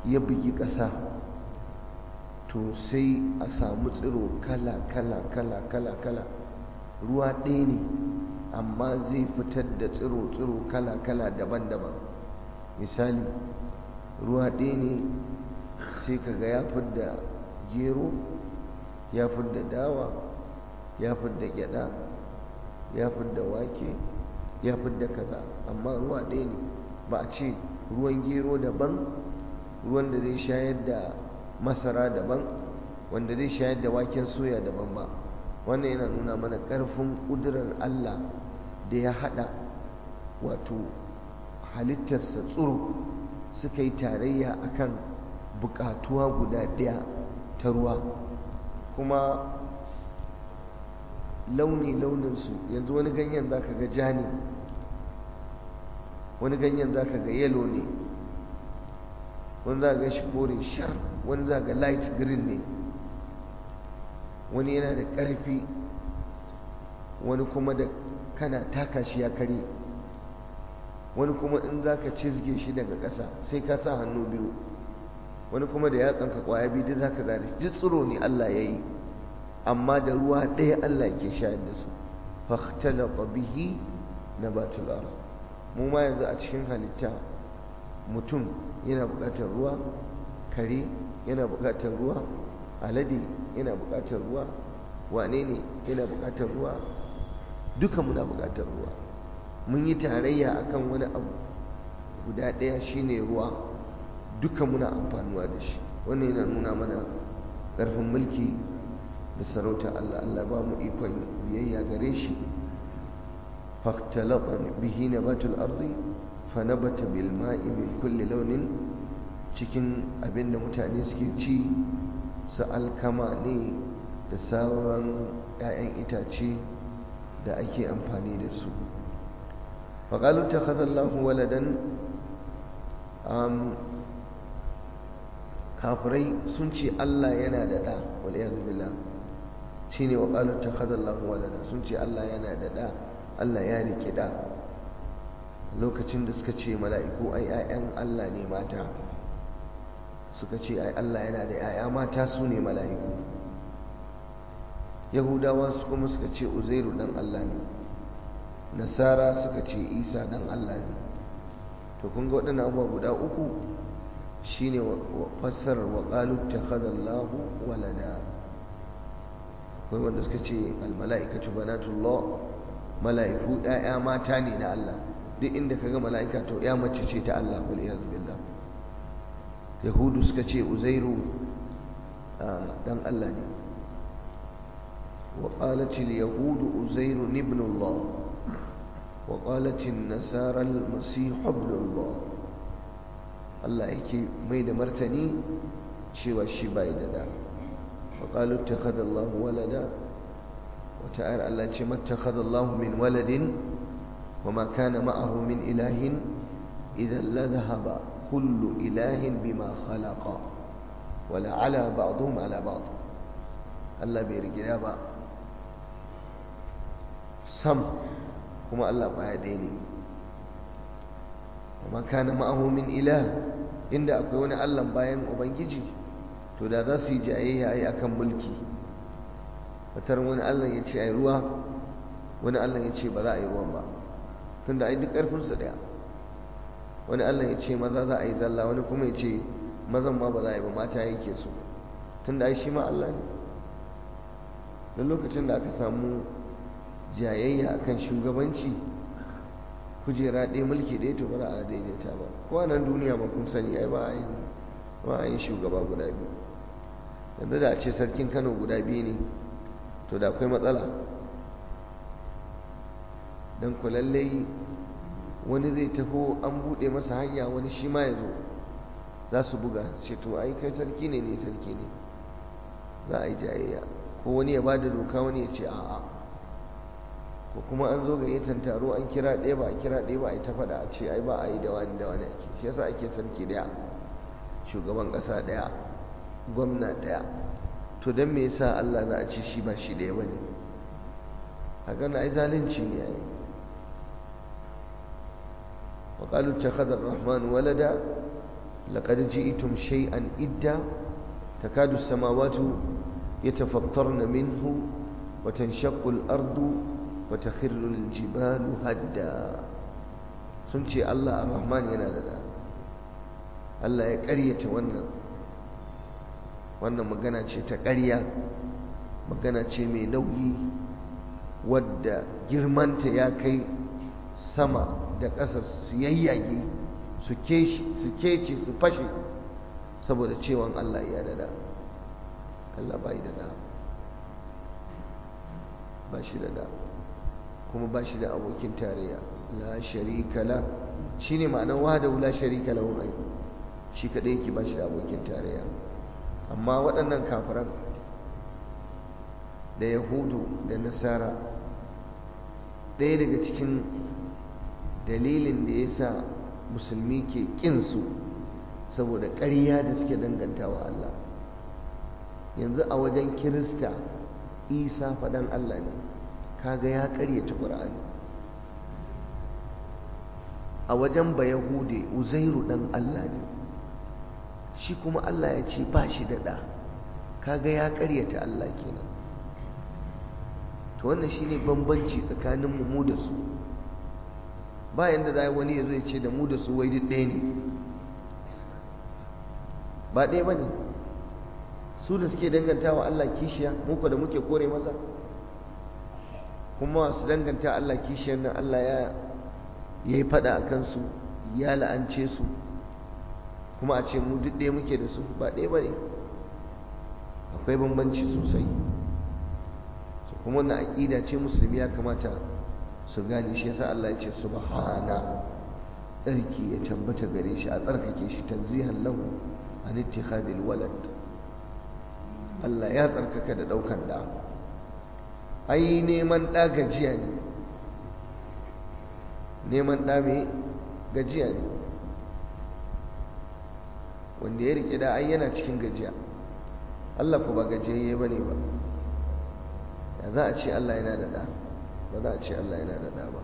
ya bugi ƙasa to sai a samu tsiro kala kala kala kala kala ruwa ɗaya ne amma zai fitar da tsiro tsiro kala kala daban-daban misali ruwa ɗaya ne sai kaga ya fidda gero ya fidda dawa ya fidda gyada ya fidda wake ya fidda kaza amma ruwa ɗaya ne ba a ce ruwan gero daban ruwan da zai shayar da masara daban wanda zai shayar da waken soya daban ba wannan yana nuna mana ƙarfin ƙudurar Allah da ya haɗa wato halittarsa tsoro suka yi tarayya akan buƙatuwa guda ɗaya ta ruwa kuma launi-launinsu yanzu wani ganyen za ka ga ja ne wani ganyen za ka ga yalo ne wani za ga shi kore shar wani za ga light green ne wani yana da ƙarfi wani kuma da kana taka shi ya kare wani kuma in za ka cizge shi daga ƙasa sai ka sa hannu biyu wani kuma da yatsanka ƙwaya biyu da za ka zare shi tsiro ne Allah ya yi amma da ruwa ɗaya Allah ke shayar da su fahtalaqa bihi nabatul ard mu ma yanzu a cikin halitta mutum yana buƙatar ruwa kare yana buƙatar ruwa alade yana buƙatar ruwa wane ne yana buƙatar ruwa duka muna buƙatar ruwa mun yi tarayya akan wani abu guda ɗaya shine ruwa duka muna amfanuwa da shi wannan yana nuna mana ƙarfin mulki da sarauta Allah Allah ba mu ikon biyayya gare shi faktalata bihi nabatul ardi fanabata bil ma'i min kulli launin cikin abinda mutane suke ci su alkama ne da sauran 'ya'yan itace da ake amfani da su faƙalu ta khadallahu waladan kafirai sun ce Allah yana da ɗa wal iyadu billah shine wa qalu takhadallahu walada sun ce Allah yana da da Allah ya rike da lokacin da suka ce mala'iku ai ayan Allah ne mata suka ce ai Allah yana da yaya mata su ne mala'iku yahudawa su kuma suka ce uzairu dan Allah ne nasara suka ce isa dan Allah ne to kun ga waɗannan abubuwa guda uku shine fassarar wa qalu takhadallahu walada akwai wanda suka ce almala'ikatu banatullah mala'iku ɗaya mata ne na Allah duk inda kaga mala'ika to ya mace ce ta Allah wal iyad billah yahudu suka ce uzairu dan Allah ne wa qalat al yahud uzairu ibn Allah wa qalat an nasara al masih ibn Allah Allah yake mai da martani cewa shi bai da da وقالوا اتخذ الله ولدا وتعالى الله ما اتخذ الله من ولد وما كان معه من إله إذا لذهب كل إله بما خلق ولا على بعضهم على بعض الله بيرجع با سم كما الله بعديني وما كان معه من إله إن أكون الله باين وبنجي to da za su yi jayayya ai akan mulki watar wani allah ya ce ai ruwa wani allah ya ce ba za a yi ruwan ba tun da ai duk ƙarfinsu ɗaya wani allah ya ce maza za a yi zalla wani kuma ya ce mazan ma ba za a yi ba mata yake su tun da ai shi ma allah ne don lokacin da aka samu jayayya akan shugabanci kujera ɗaya mulki ɗaya to ba za a daidaita ba ko nan duniya ba kun sani ai ba a yi ba a yin shugaba guda biyu yanzu da a ce sarkin kano guda biyu ne to da akwai matsala don ku lallai wani zai taho an buɗe masa hanya wani shi ma ya zo za su buga ce to ai kai sarki ne ne sarki ne za a yi jayayya ko wani ya ba da doka wani ya ce a'a ko kuma an zo gayyatan taro an kira ɗaya ba a kira ɗaya ba a yi ta faɗa a ce ai ba a yi da wani da wani ake shi yasa ake sarki ɗaya shugaban ƙasa ɗaya gwamna ɗaya to don me yasa Allah za a ce shi ba shi ɗaya ba ne a gana ai zalunci ne ya yi wa ƙalu ta kadar rahman walada laqad ji'tum shay'an idda takadu as-samawati yatafattarna minhu wa tanshaqqu al-ardu wa takhirru al-jibalu hadda sun ce Allah ar-Rahman yana da da Allah ya ƙaryata wannan wannan magana ce ta ƙarya magana ce mai nauyi wadda girmanta ya kai sama da ƙasa su yayyage su kece su fashe saboda cewan Allah ya dada Allah bai da da ba shi da da kuma ba shi da abokin tarayya la sharika la shine ma'anar wahdahu la sharika lahu ai shi kadai yake ba shi da abokin tarayya amma waɗannan kafiran da yahudu da nasara ɗaya daga cikin dalilin da ya sa musulmi ke ƙinsu saboda ƙarya da suke danganta wa Allah yanzu a wajen kirista isa faɗan Allah ne kaga ya ƙaryata ƙur'ani a wajen bayahude uzairu ɗan Allah ne shi kuma Allah ya ce ba shi da ɗa kaga ya ƙaryata Allah kenan to wannan shine bambanci tsakanin mu da su ba yanda za wani ya zo ya ce da mu da su wai duk ɗaya ne ba ɗaya ba ne su da suke danganta wa Allah kishiya muku da muke kore masa kuma su danganta Allah kishiyar nan Allah ya yi faɗa a kansu ya la'ance su kuma a ce mu duk ɗaya muke da su ba ɗaya ba ne akwai bambanci sosai kuma wannan aƙida ce musulmi ya kamata su gane shi yasa Allah ya ce subhana tsarki ya tabbata gare shi a tsarkake shi tanzihan lahu an ittikhadil walad Allah ya tsarkaka da daukan da ai neman da gajiya ne neman da me gajiya ne wanda ya rike da ai yana cikin gajiya Allah ku ba gajiyayye bane ba ya za a ce Allah yana da da ba za a ce Allah yana da da ba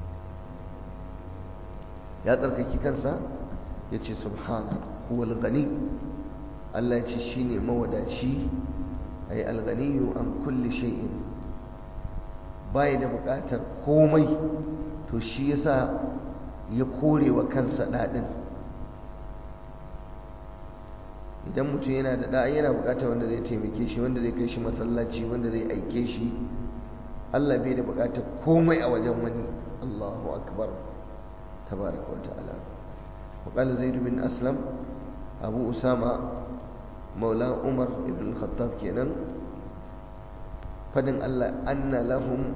ya tsarkaki kansa ya ce subhana huwal gani Allah ya ce shi ne mawadaci a yi alganiyu an kulli shay'in bai da buƙatar komai to shi yasa ya kore wa kansa daɗin idan mutum yana da ɗa yana buƙatar wanda zai taimake shi wanda zai kai shi masallaci wanda zai aike shi Allah bai da buƙatar komai a wajen wani Allahu akbar tabaraka wa ta'ala wa qala zaid bin aslam abu usama maula umar ibn khattab kenan fadin Allah anna lahum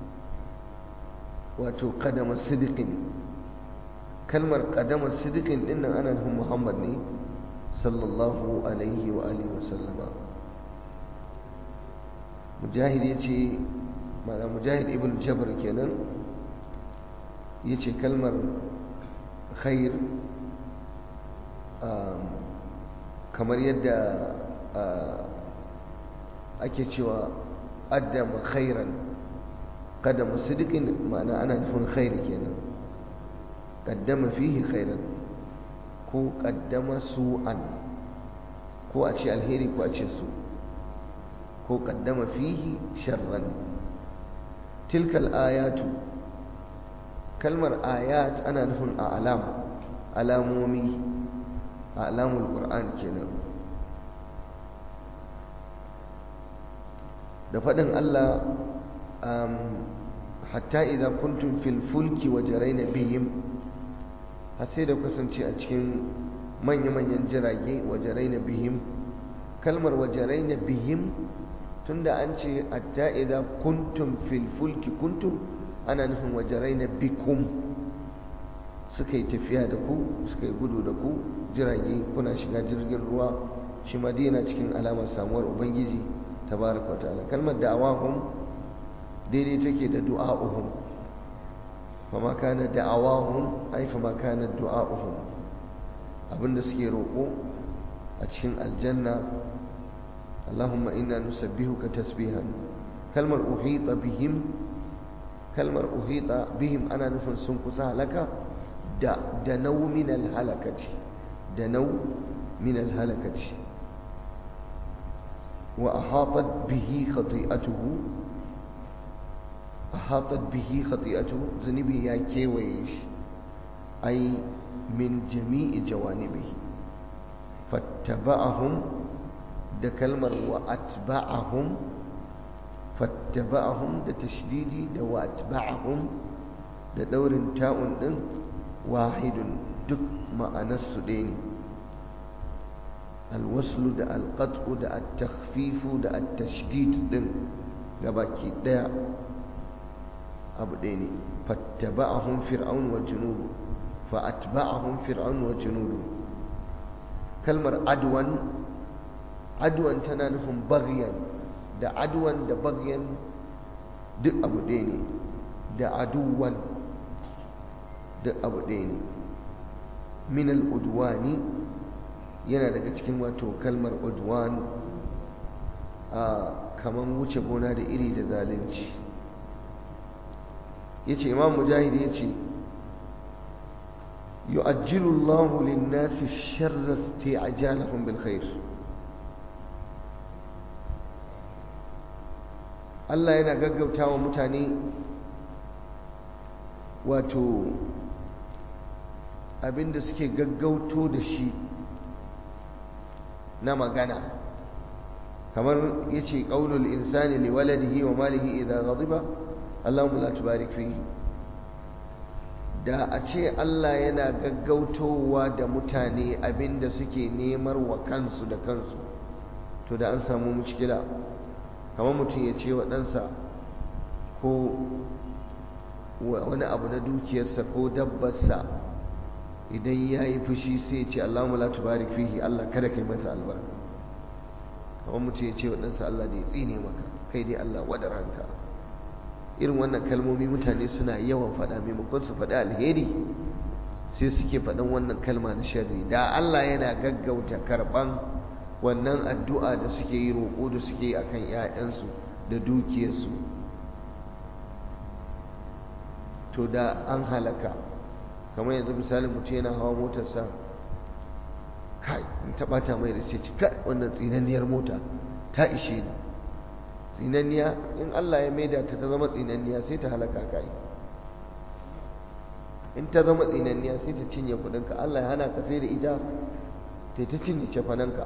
wato qadama sidiqin kalmar qadama sidiqin dinnan ana nufin Muhammad ne sallallahu alaihi wa alihi wa sallama mujahid yace mana mujahid ibn jabr kenan yace kalmar khair kamar yadda ake cewa addama khairan qadama sidiqin ma'ana ana nufin khair kenan qaddama fihi khairan ko qaddama su'an ko a ce alheri ko a ce su ko qaddama fihi sharran tilkal ayatu kalmar ayat ana nufin a alam alamomi a alamul qur'an kenan da faɗin Allah hatta idan kuntum fil fulki wa jaraina bihim har sai da kasance a cikin manya-manyan jirage wa jaraina bihim kalmar wa jaraina bihim tunda an ce hatta idan kuntum fil fulki kuntum ana nufin wa jaraina bikum suka yi tafiya da ku suka yi gudu da ku jirage kuna shiga jirgin ruwa shi madina cikin alamar samuwar ubangiji tabaraka ta'ala kalmar da'awahum daidai take da du'a'uhum fama kana da'awahum ai fama kana du'a'uhum abinda suke roƙo a cikin aljanna Allahumma inna nusabbihuka tasbihan kalmar uhita bihim kalmar uhita bihim ana nufin sun kusa halaka da da naumin halakaci da nau min alhalakaci wa ahatat bihi khati'atuhu ahatat bihi khati'atuhu zunubi ya kewaye shi ai min jami'i jawanibihi fattaba'ahum da kalmar wa atba'ahum fattaba'ahum da tashdidi da wa atba'ahum da daurin ta'un din wahidun duk ma'anarsu ɗaya ne alwaslu da alqat'u da at-takhfifu da at-tashdid din gabaki ɗaya abu ɗaya ne fattaba'ahum fir'aun wa junudu fa atba'ahum fir'aun wa junudu kalmar adwan adwan tana nufin bagyan da adwan da bagyan duk abu ɗaya ne da aduwan duk abu ɗaya ne min al'udwani yana daga cikin wato kalmar udwan a kaman wuce gona da iri da zalunci ya ce imam mujahid ya ce يؤجل الله للناس الشر استعجالهم بالخير Allah yana gaggauta wa mutane wato abinda suke gaggauto da shi na magana kamar yace qaulul insani liwaladihi wa malihi idza ghadiba Allahumma la tubarik fihi da a ce Allah yana gaggautowa da mutane abinda suke nemar wa kansu da kansu to da an samu mushkila kamar mutum ya ce wa ɗansa ko wani abu na dukiyarsa ko dabbarsa idan ya yi fushi sai ya ce Allahumma la tubarik fihi Allah kada kai masa albarka kamar mutum ya ce wa ɗansa Allah da ya tsine maka kai dai Allah wadar hanka irin wannan kalmomi mutane suna yawan faɗa maimakon su faɗi alheri sai suke faɗin wannan kalma na sharri da Allah yana gaggauta karɓan wannan addu'a da suke yi roƙo da suke yi akan ‘ya'yansu da dukiyarsu to da an halaka kamar yanzu misali mutum yana hawa motarsa kai in taɓata mai da sai ci kai wannan tsinanniyar mota ta ishe ni tsinanniya in Allah ya maida ta ta zama tsinanniya sai ta halaka kai in ta zama tsinanniya sai ta cinye kudinka Allah ya hana ka sai da ita ta ta cinye cefananka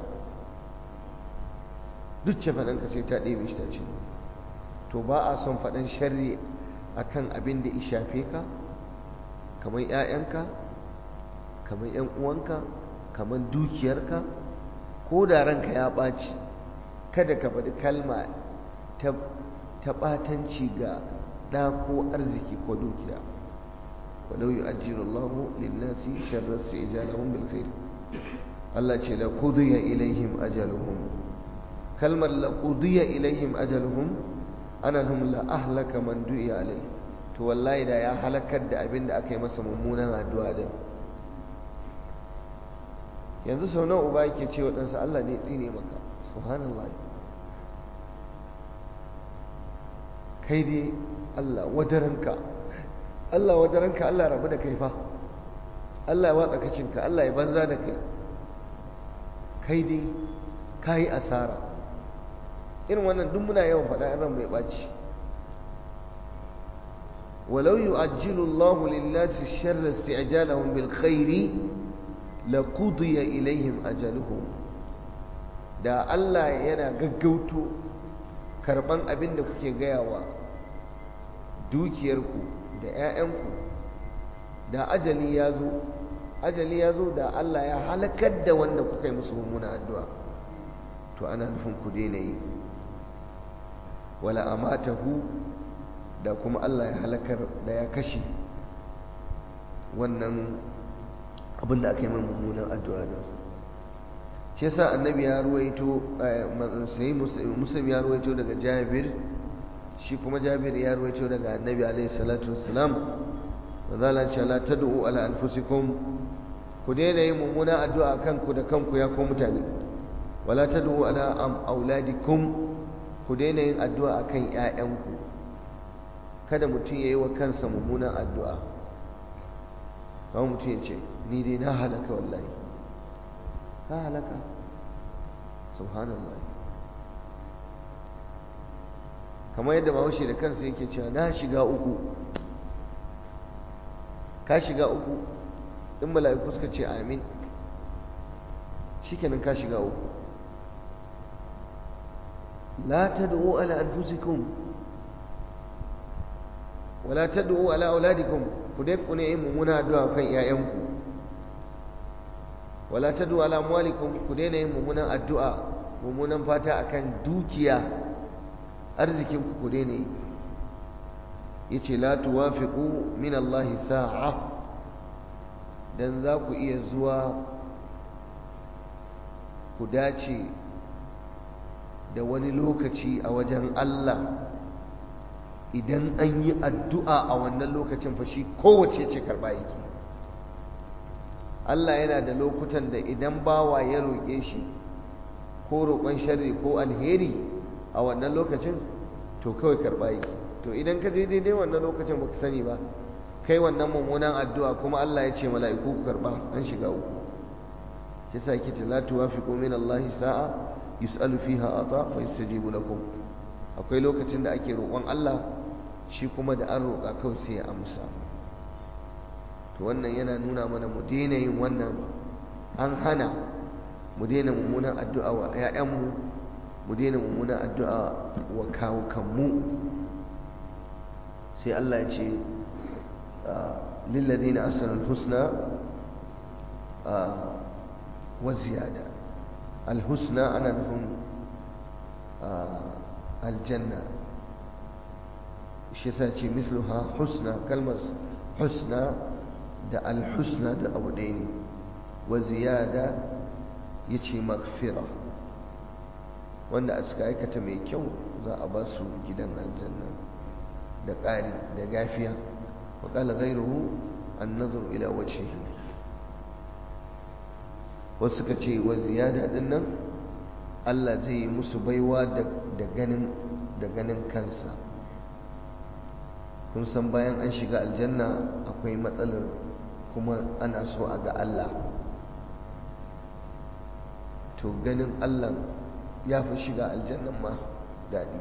duk cefananka sai ta ɗebe shi ta cinye to ba a son faɗan sharri akan abin da ya shafe ka kamar 'ya'yanka kamar 'yan uwanka kamar dukiyarka ko da ranka ya ɓaci kada ka faɗi kalma ta ɓatanci ga ɗa ko arziki ko dukiya walau yi ajiyar Allahu linnasi sharar su ijalahun bilkhair Allah ce la qudiya ilaihim ajaluhum kalmar la qudiya ilaihim ajaluhum ana nufin la ahlaka man du'iya alai to wallahi da ya halakar da abin da aka yi masa mummunan addu'a din yanzu sau nawa uba yake ce wa ɗansa Allah ne tsine maka subhanallah kai dai Allah wadaranka Allah wadaranka Allah rabu da kai fa Allah ya watsa kacinka Allah ya banza da kai kai dai ka yi asara irin wannan duk muna yawan faɗa ran mai ɓaci walau yu'ajjilu Allahu lin-nasi sharra isti'jalahum bil khairi laqudiya ilaihim ajaluhum da Allah yana gaggauto karban abin da kuke gayawa dukiyarku da 'ya'yanku da ajali ya zo ajali ya zo da Allah ya halakar da wanda kuka yi musu mummuna addu'a to ana nufin ku daina yi wala amatahu da kuma Allah ya halakar da ya kashe wannan abin da aka yi mummunan addu'a da shi yasa annabi ya ruwaito sai muslim ya ruwaito daga jabir shi kuma jabir ya ruwaito daga annabi alaihi salatu wassalam wazala ce la tad'u ala anfusikum ku daina yin mummunan addu'a kanku da kanku ya ko mutane wala tad'u ala am auladikum ku daina yin addu'a akan ƴaƴanku kada mutum yayi wa kansa mummunan addu'a kawai mutum ya ce ni dai na halaka wallahi ka halaka subhanallah kamar yadda bahaushe da kansa yake cewa na shiga uku ka shiga uku in mala'iku suka ce amin shikenan ka shiga uku la tad'u ala anfusikum wala tad'u ala auladikum ku dai ku ne yin mummuna addu'a kan ƴaƴanku wala tad'u ala amwalikum ku daina yin mummunan addu'a mummunan fata akan dukiya arzikin ku ku daina yi yace la tuwafiqu min Allah sa'a dan za ku iya zuwa ku dace da wani lokaci a wajen Allah idan an yi addu'a a wannan lokacin fashi kowace ce karɓa yake Allah yana da lokutan da idan bawa ya roƙe shi ko roƙon sharri ko alheri a wannan lokacin to kawai karɓa yake to idan ka je daidai wannan lokacin baka sani ba kai wannan mummunan addu'a kuma Allah ya ce mala'iku ku karɓa an shiga uku shi sa yake la tuwafiqu min Allah sa'a yus'alu fiha ata fa yastajibu lakum akwai lokacin da ake roƙon Allah shi kuma da an roƙa kawai sai ya amsa to wannan yana nuna mana mu daina yin wannan an hana mu daina mummunan addu'a wa ‘ya'yanmu mu daina mummunan addu'a wa kawukanmu sai Allah ya ce lillazina asanul husna wa ziyada alhusna ana nufin aljanna shi yasa ce misluha husna kalmar husna da alhusna da abu ɗaya ne wa ziyada ya ce magfira wanda a suka aikata mai kyau za a ba su gidan aljanna da ƙari da gafiya wa ƙala gairuhu an nazar ila wace wasu suka ce wa ziyada ɗin nan Allah zai yi musu baiwa da ganin da ganin kansa kun san bayan an shiga aljanna akwai matsalar kuma ana so a ga Allah to ganin Allah ya fi shiga aljannan ma daɗi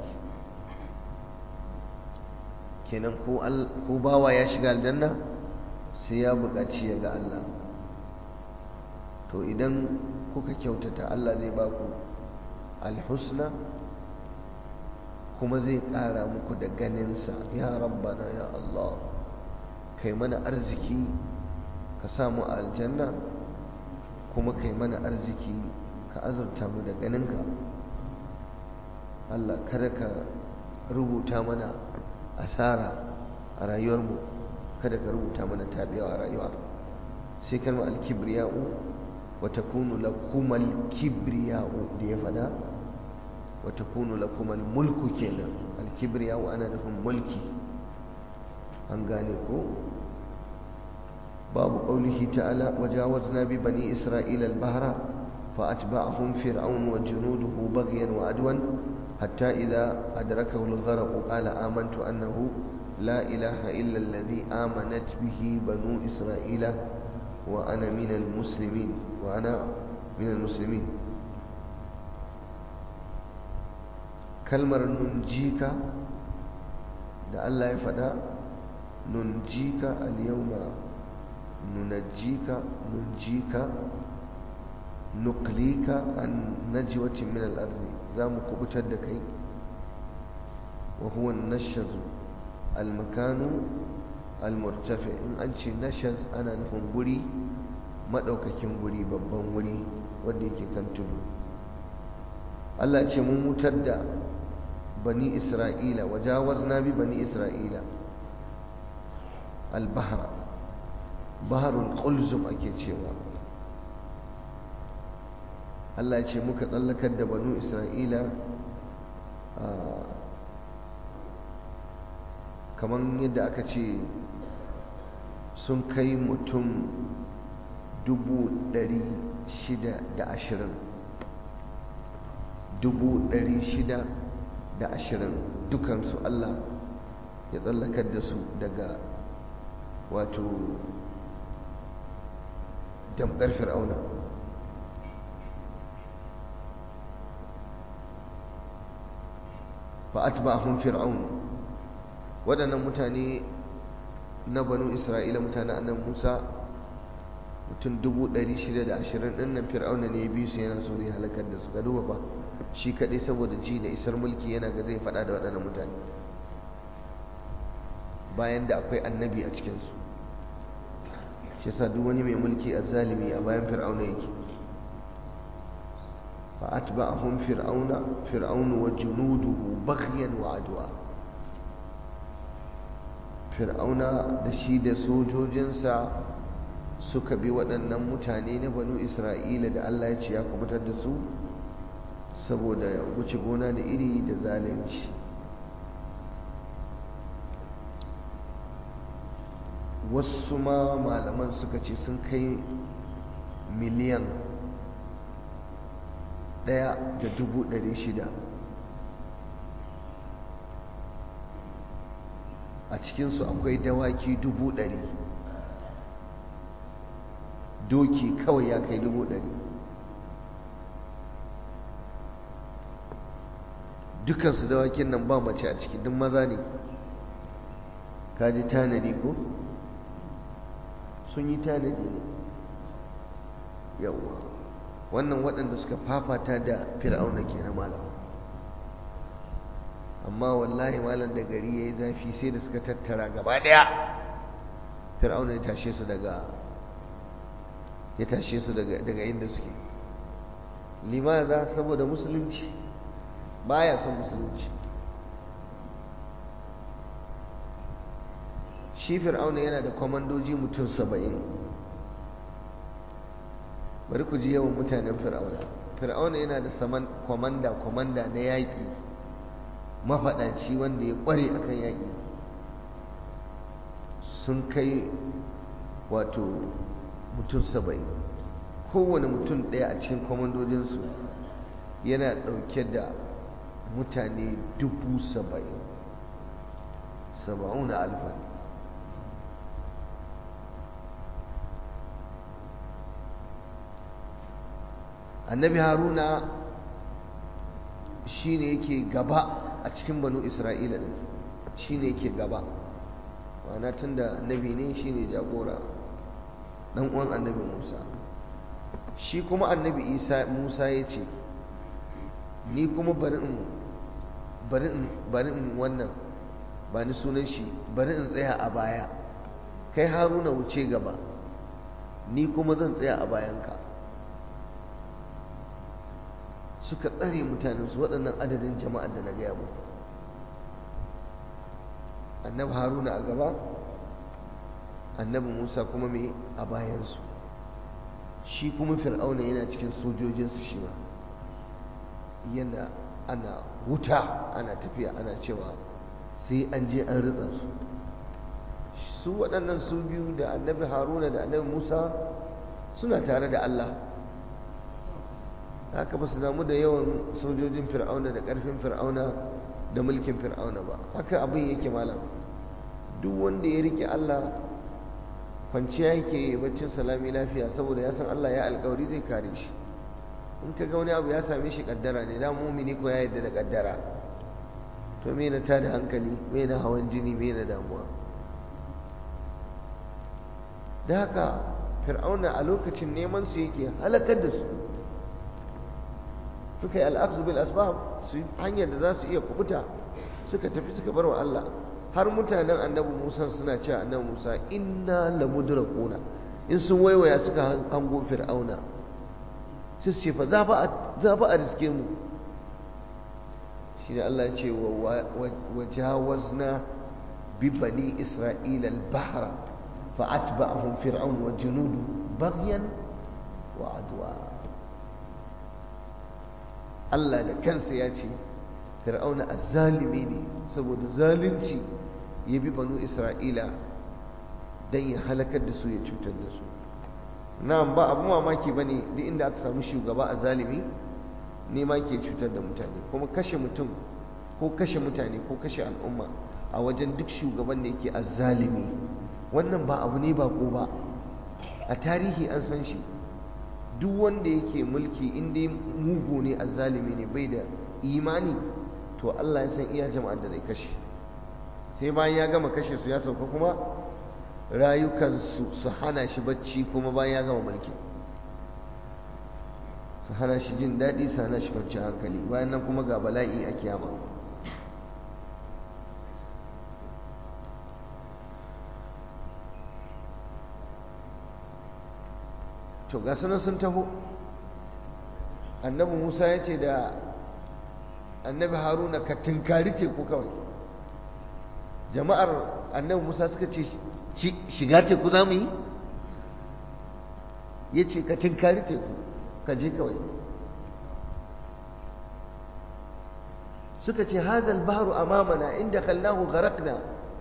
kenan ko bawa ya shiga aljanna sai ya buƙaci ya ga Allah to idan kuka kyautata Allah zai ba ku alhusna kuma zai ƙara muku da ganinsa ya rabbana ya Allah kai mana arziki ka samu a aljanna kuma kai mana arziki ka azurta mu da ganinka Allah kada ka rubuta mana asara a rayuwarmu kada ka rubuta mana tabiyawa a rayuwa sai kalma alkibriya'u wa takunu lakumal kibriya'u da ya fada wa takunu lakumal mulku kenan alkibriya'u ana nufin mulki an gane ko babu qaulihi ta'ala wajawazna bi bani isra'ila al-bahra فأتبعهم فرعون وجنوده بغيا وعدوا حتى إذا أدركه الغرق قال آمنت أنه لا إله إلا الذي آمنت به بنو إسرائيل وأنا من المسلمين وأنا من المسلمين كلمة ننجيك da Allah ya faɗa nunjika al-yawma nunajjika nunjika nuklika an najwatin min al-ardi zamu kubutar da kai wa huwa an-nashaz al-makanu al-murtafi in an ce nashaz ana nufin guri madaukakin guri babban guri wanda yake kan tudu Allah ya ce mun mutar da bani isra'ila wajawazna bi bani isra'ila al-bahra baharul qulzum ake cewa Allah ce muka tsallakar da banu Isra'ila kamar yadda aka ce sun kai mutum dubu ɗari shida da ashirin dubu ɗari shida da ashirin dukansu Allah ya tsallakar da su daga wato damkar fir'auna fa atba'ahum fir'aun waɗannan mutane na banu isra'ila mutane annan musa mutum 620 ɗin nan fir'auna ne ya biyu su yana so zai halakar da su ka duba ba shi kaɗai saboda ji da isar mulki yana ga zai faɗa da waɗannan mutane bayan da akwai annabi a cikinsu shi yasa duk wani mai mulki a zalimi a bayan fir'auna yake fa atba'ahum fir'auna fir'aunu wa junuduhu baghyan wa adwa fir'auna da shi da sojojinsa suka bi waɗannan mutane na banu isra'ila da allah ya ce ya kubutar da su saboda wuce gona da iri da zalunci wasu ma malaman suka ce sun kai miliyan ɗaya da dubu ɗari shida a cikinsu akwai dawaki dubu ɗari doki kawai ya kai dubu ɗari dukansu dawakin nan ba mace a ciki duk maza ne kaji tanadi ko sun yi tanadi ne yawwa wannan waɗanda suka fafata da fir'auna ke na malam amma wallahi malam da gari ya yi zafi sai da suka tattara gaba ɗaya fir'auna ya tashe su daga ya tashe su daga inda suke limaza saboda musulunci baya son musulunci shi fir'auna yana da kwamandoji mutum saba'in bari ku ji yawan mutanen fir'auna fir'auna yana da saman kwamanda kwamanda na yaƙi mafaɗaci wanda ya ƙware akan yaƙi sun kai wato mutum saba'in kowane mutum ɗaya a cikin kwamandojinsu yana ɗauke da mutane dubu saba'in saba'una alfan annabi haruna shi ne yake gaba a cikin banu isra'ila ɗin shi ne yake gaba wana tun da annabi ne shi ne jagora ɗan uwan annabi musa shi kuma annabi isa musa ya ce ni kuma bari in bari in bari in wannan ba ni sunan shi bari in tsaya a baya kai haruna wuce gaba ni kuma zan tsaya a bayanka suka tsare mutanensu waɗannan adadin jama'ar da na gaya muku annabi haruna a gaba annabi musa kuma mai a bayansu shi kuma fir'auna yana cikin sojojinsu shi ma yana ana wuta ana tafiya ana cewa sai an je an ritsa su su waɗannan su biyu da annabi haruna da annabi musa suna tare da allah haka ba su damu da yawan sojojin fir'auna da ƙarfin fir'auna da mulkin fir'auna ba haka abin yake malam duk wanda ya rike allah kwanciya yake baccin salami lafiya saboda ya san allah ya alkawari zai kare shi in ka ga wani abu ya same shi kaddara ne da mumini ko ya yadda da kaddara to me na tada hankali me na hawan jini me na damuwa da haka fir'auna a lokacin neman su yake halakar da su suka yi al'afzu bil asbab su hanyar da za su iya kubuta suka tafi suka bar wa Allah har mutanen annabi Musa suna cewa annabi Musa inna lamudrakuna in sun waiwaya suka hango fir'auna sai su ce fa za fa a riske mu shi ne Allah ce wa jawazna bi bani isra'ila al-bahra fa atba'ahum fir'aun wa junudu baghyan wa adwa Allah da kansa ya ce fir'auna azzalimi ne saboda zalunci ya bi banu isra'ila don ya halakar da su ya cutar da su na'am ba abu mamaki ba ne duk inda aka samu shugaba a zalimi ne ma ke cutar da mutane kuma kashe mutum ko kashe mutane ko kashe al'umma a wajen duk shugaban da yake azzalimi wannan ba abu ne ba ko ba a tarihi an san shi duk wanda yake mulki inda mugu ne azzalimi ne bai da imani to to Allah ya san iya jama'ar da zai kashe sai bayan ya gama kashe su ya sauka kuma rayukansu su hana shi bacci kuma bayan ya gama mulki su hana shi jin daɗi su hana shi kwanci hankali bayan nan kuma ga bala'i a kiyama to ga sunan sun taho annabi musa ya ce da annabi haruna ka tunkari teku kawai jama'ar annabi musa suka ce shiga teku za mu yi ya ce ka tunkari teku ka je kawai suka ce hazal baharu amamana inda kallahu gharakna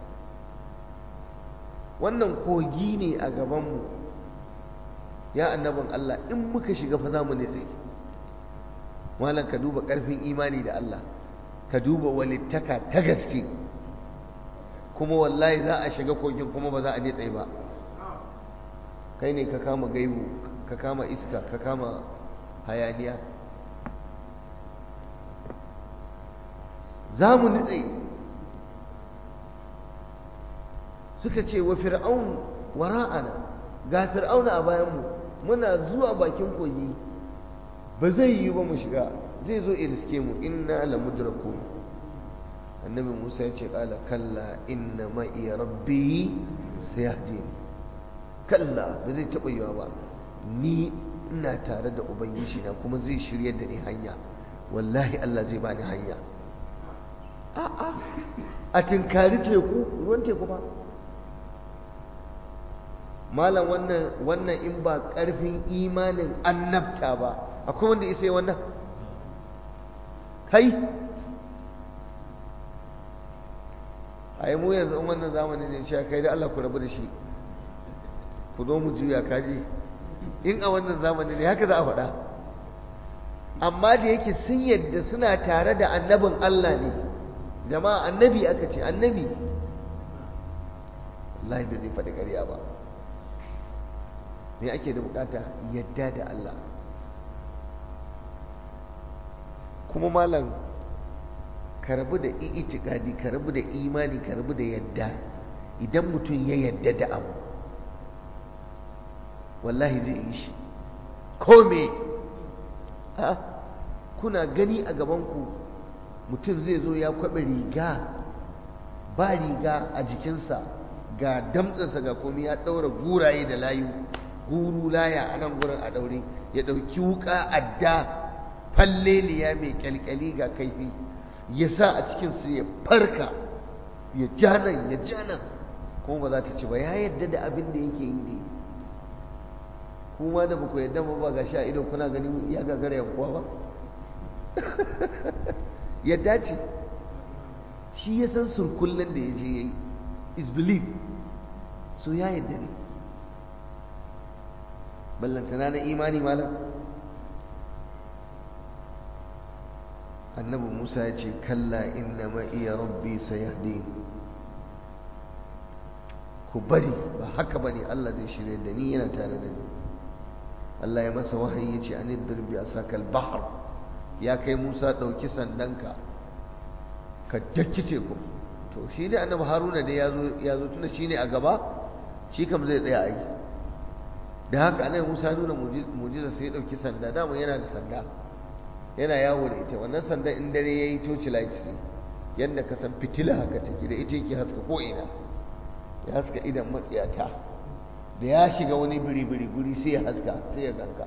wannan kogi ne a gabanmu ya annabin Allah in muka shiga fa za mu nitse malam ka duba ƙarfin imani da Allah ka duba walittaka ta gaske kuma wallahi za a shiga kogin kuma ba za a nitse ba kai ne ka kama gaibu ka kama iska ka kama hayaniya za mu nitse suka ce wa fir'aun wara'ana ga fir'auna a bayanmu muna zuwa bakin kogi ba zai yi ba mu shiga zai zo iriske mu inna la mudraku annabi Musa ya ce kala kalla inna ma'i rabbi sayahdin kalla ba zai taɓa yiwa ba ni ina tare da ubangiji na kuma zai shirya da ni hanya wallahi Allah zai bani hanya a'a a tinkari teku ruwan teku ba malam wannan wannan in ba ƙarfin imanin annabta ba akwai wanda isa wannan kai a yi mu yanzu in wannan zamanin ne shi kai da Allah ku rabu da shi ku zo mu juya kaji in a wannan zamanin ne haka za a faɗa amma da yake sun yadda suna tare da annabin Allah ne jama'a annabi aka ce annabi wallahi bai zai faɗi ƙarya ba me ake da bukata yadda da Allah kuma malam ka rabu da itikadi ka rabu da imani ka rabu da yadda idan mutum ya yadda da abu wallahi zai yi shi ko me a kuna gani a gabanku mutum zai zo ya kwaɓe riga ba riga a jikinsa ga damtsansa ga komi ya ɗaura guraye da layu guru laya a nan gurin a ɗaure ya ɗauki wuƙa adda falleliya mai kyalkyali ga kaifi ya sa a cikinsu ya farka ya ja nan ya ja nan kuma ba za ta ci ba ya yadda da abin da yake yi ne kuma da ba ku yadda ba ba ga sha ido kuna gani ya gagara yankuwa ba yadda ce shi ya san surkullen da ya je ya yi is belief so ya yadda ne ballantana na imani malam annabi musa ya ce kalla inna ma iya rabbi sayahdi ku bari ba haka bane Allah zai shirye da ni yana tare da ni Allah ya masa wahayi ya ce an dirbi a sakal bahar ya kai musa ɗauki sandanka ka daki teku to shi ne annabi haruna da ya zo tuna shi ne a gaba shi kam zai tsaya a yi da haka annabi musa nuna mujiza sai ya ɗauki sanda dama yana da sanda yana yawo da ita wannan sanda in dare ya yi toci light ne yadda ka san fitila haka take da ita yake haska ko'ina ya haska idan matsiyata da ya shiga wani biri-biri guri sai ya haska sai ya ganka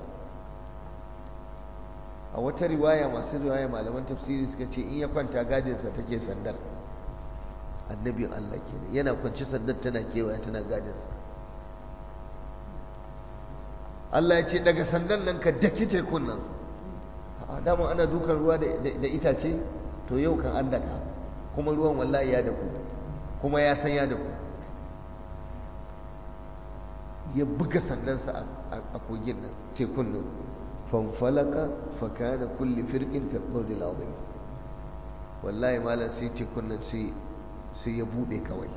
a wata riwaya masu riwaya malaman tafsiri suka ce in ya kwanta gadinsa take sandar annabin Allah kenan yana kwanci sandar tana kewaya tana gadinsa Allah ya ce daga sandan nan ka daki tekun nan a dama ana dukan ruwa da itace to yau kan an daka kuma ruwan wallahi ya daku kuma ya san ya daku ya buga sandansa a kogin nan tekun nan fanfalaka fakana kulli firqin ka qawli azim wallahi malam sai tekun nan sai sai ya bude kawai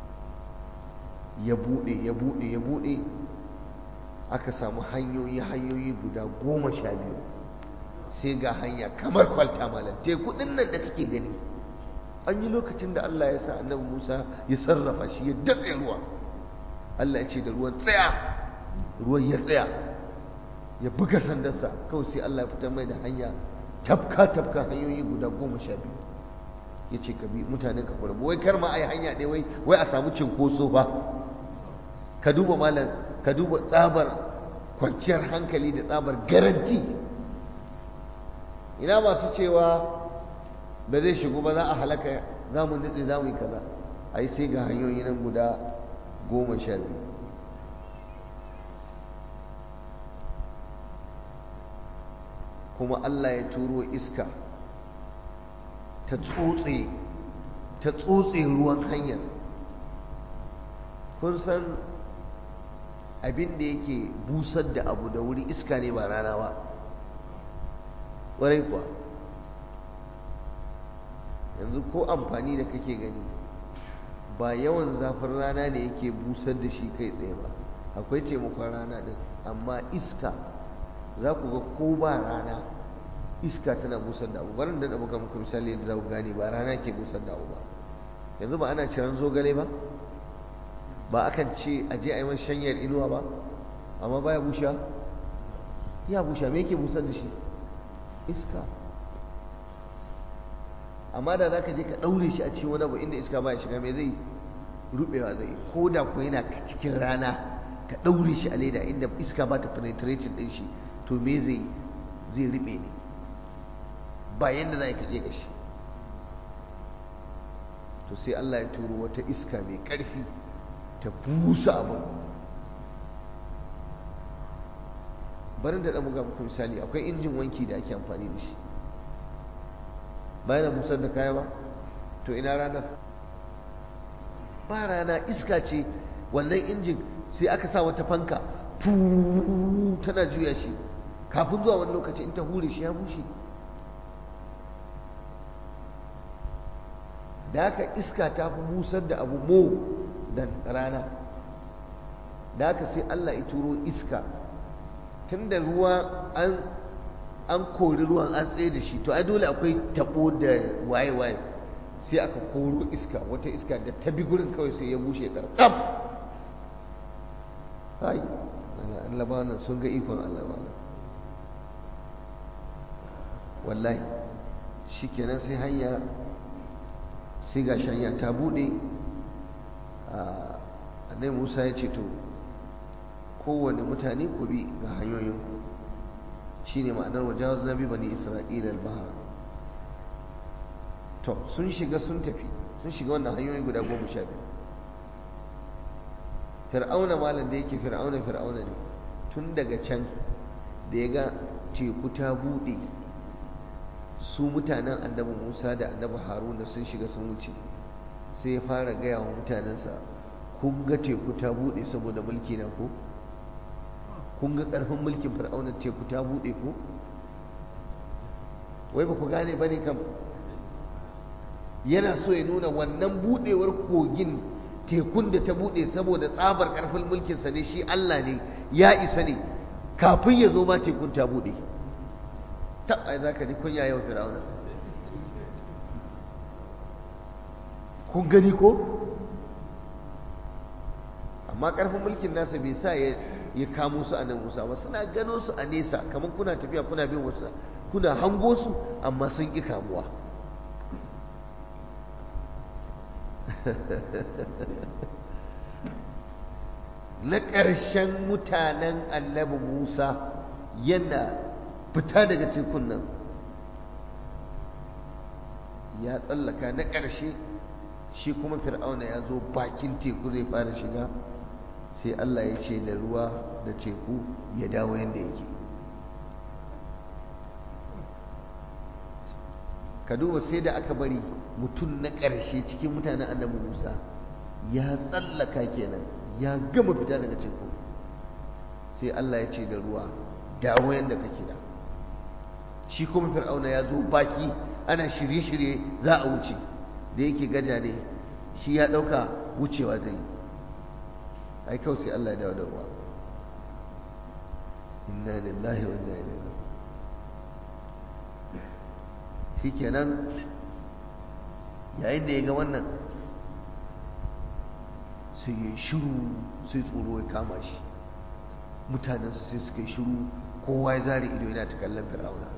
ya bude ya bude ya bude aka samu hanyoyi hanyoyi guda goma sha biyu sai ga hanya kamar kwalta malam teku din nan da kake gani an yi lokacin da Allah ya sa annabi Musa ya sarrafa shi ya datse ruwa Allah ya ce da ruwan tsaya ruwan ya tsaya ya buga sandarsa kawai sai Allah ya fitar mai da hanya tafka tafka hanyoyi guda goma sha biyu ya ce ka bi mutanen ka kura wai kar ma a yi hanya ɗaya wai wai a samu cinkoso ba ka duba malam ka duba tsabar kwanciyar hankali da tsabar garanti ina masu cewa ba zai shigo ba za a halaka za mu nutse za mu yi kaza a yi sai ga hanyoyi nan guda goma sha biyu kuma Allah ya turo iska ta tsotse ta tsotse ruwan hanyar kun san abin da yake busar da abu da wuri iska ne ba rana ba ƙwarai kuwa yanzu ko amfani da kake gani ba yawan zafin rana ne yake busar da shi kai tsaye ba akwai taimakon rana din amma iska za ku ga ko ba rana iska tana busar da abu barin da muka muku misali yadda za ku gane ba rana ke busar da abu ba yanzu ba ana ciran zogale ba ba akan ce a je a yi man shanyar inuwa ba amma baya busha ya busha me yake busar da shi iska amma da za ka je ka ɗaure shi a cikin wani abu inda iska baya shiga mai zai rubewa zai ko da ku yana cikin rana ka ɗaure shi a leda inda iska ba ta penetrating ɗin shi to me zai zai rube ne ba yadda za ka je ka shi to sai Allah ya turo wata iska mai ƙarfi ta busa abin barin da ɗamuga muku misali akwai injin wanki da ake amfani da shi bayan da busar da kaya ba to ina ranar ba rana iska ce wannan injin sai aka sa wata fanka tana juya shi kafin zuwa wani lokaci in ta hure shi ya bushe da haka iska ta fi busar da abu mo da rana da haka sai Allah ya turo iska tun da ruwa an an kori ruwan an tsaye da shi to ai dole akwai tabo da waye-waye sai aka koro iska wata iska da ta bi gurin kawai sai ya bushe karkam hai Allah ba nan sun ga ikon Allah ba wallahi shikenan sai hanya sai ga shanya ta bude annabi Musa ya ce to kowane mutane ku bi ga hanyoyinku shine ma'anar wajawaz nabi bani isra'ila al-bahar to sun shiga sun tafi sun shiga wannan hanyoyi guda goma sha biyu fir'auna malam da yake fir'auna fir'auna ne tun daga can da ya ga teku ta buɗe su mutanen annabi musa da annabi haruna sun shiga sun wuce sai ya fara gaya wa mutanensa kun ga teku ta buɗe saboda mulki na ko kun ga ƙarfin mulkin fir'auna teku ta buɗe ko wai ba ku gane ba ne kam yana so ya nuna wannan buɗewar kogin tekun da ta buɗe saboda tsabar ƙarfin mulkinsa ne shi Allah ne ya isa ne kafin ya zo ma tekun ta buɗe ta ai za ka ji kunya yau fir'auna kun gani ko amma ƙarfin mulkin nasa bai sa ya ya kamo su a nan musa ba suna gano su a nesa kamar kuna tafiya kuna bin wasu kuna hango su amma sun ƙi kamuwa na ƙarshen mutanen annabi musa yana fita daga tekun nan ya tsallaka na ƙarshe shi kuma fir'auna ya zo bakin teku zai fara shiga sai Allah ya ce da ruwa da teku ya dawo yadda yake ka duba sai da aka bari mutum na ƙarshe cikin mutanen annabi musa ya tsallaka kenan ya gama fita daga teku sai Allah ya ce da ruwa dawo yadda kake da shi kuma fir'auna ya zo baki ana shirye-shirye za a wuce da yake gaja ne shi ya ɗauka wucewa zai yi ai kawai sai Allah ya dawo da ruwa inna lillahi wa inna ilaihi raji'un shikenan yayin da ya ga wannan sai ya shiru sai tsoro ya kama shi mutanensu sai suka yi shiru kowa ya zare ido yana ta kallon fir'auna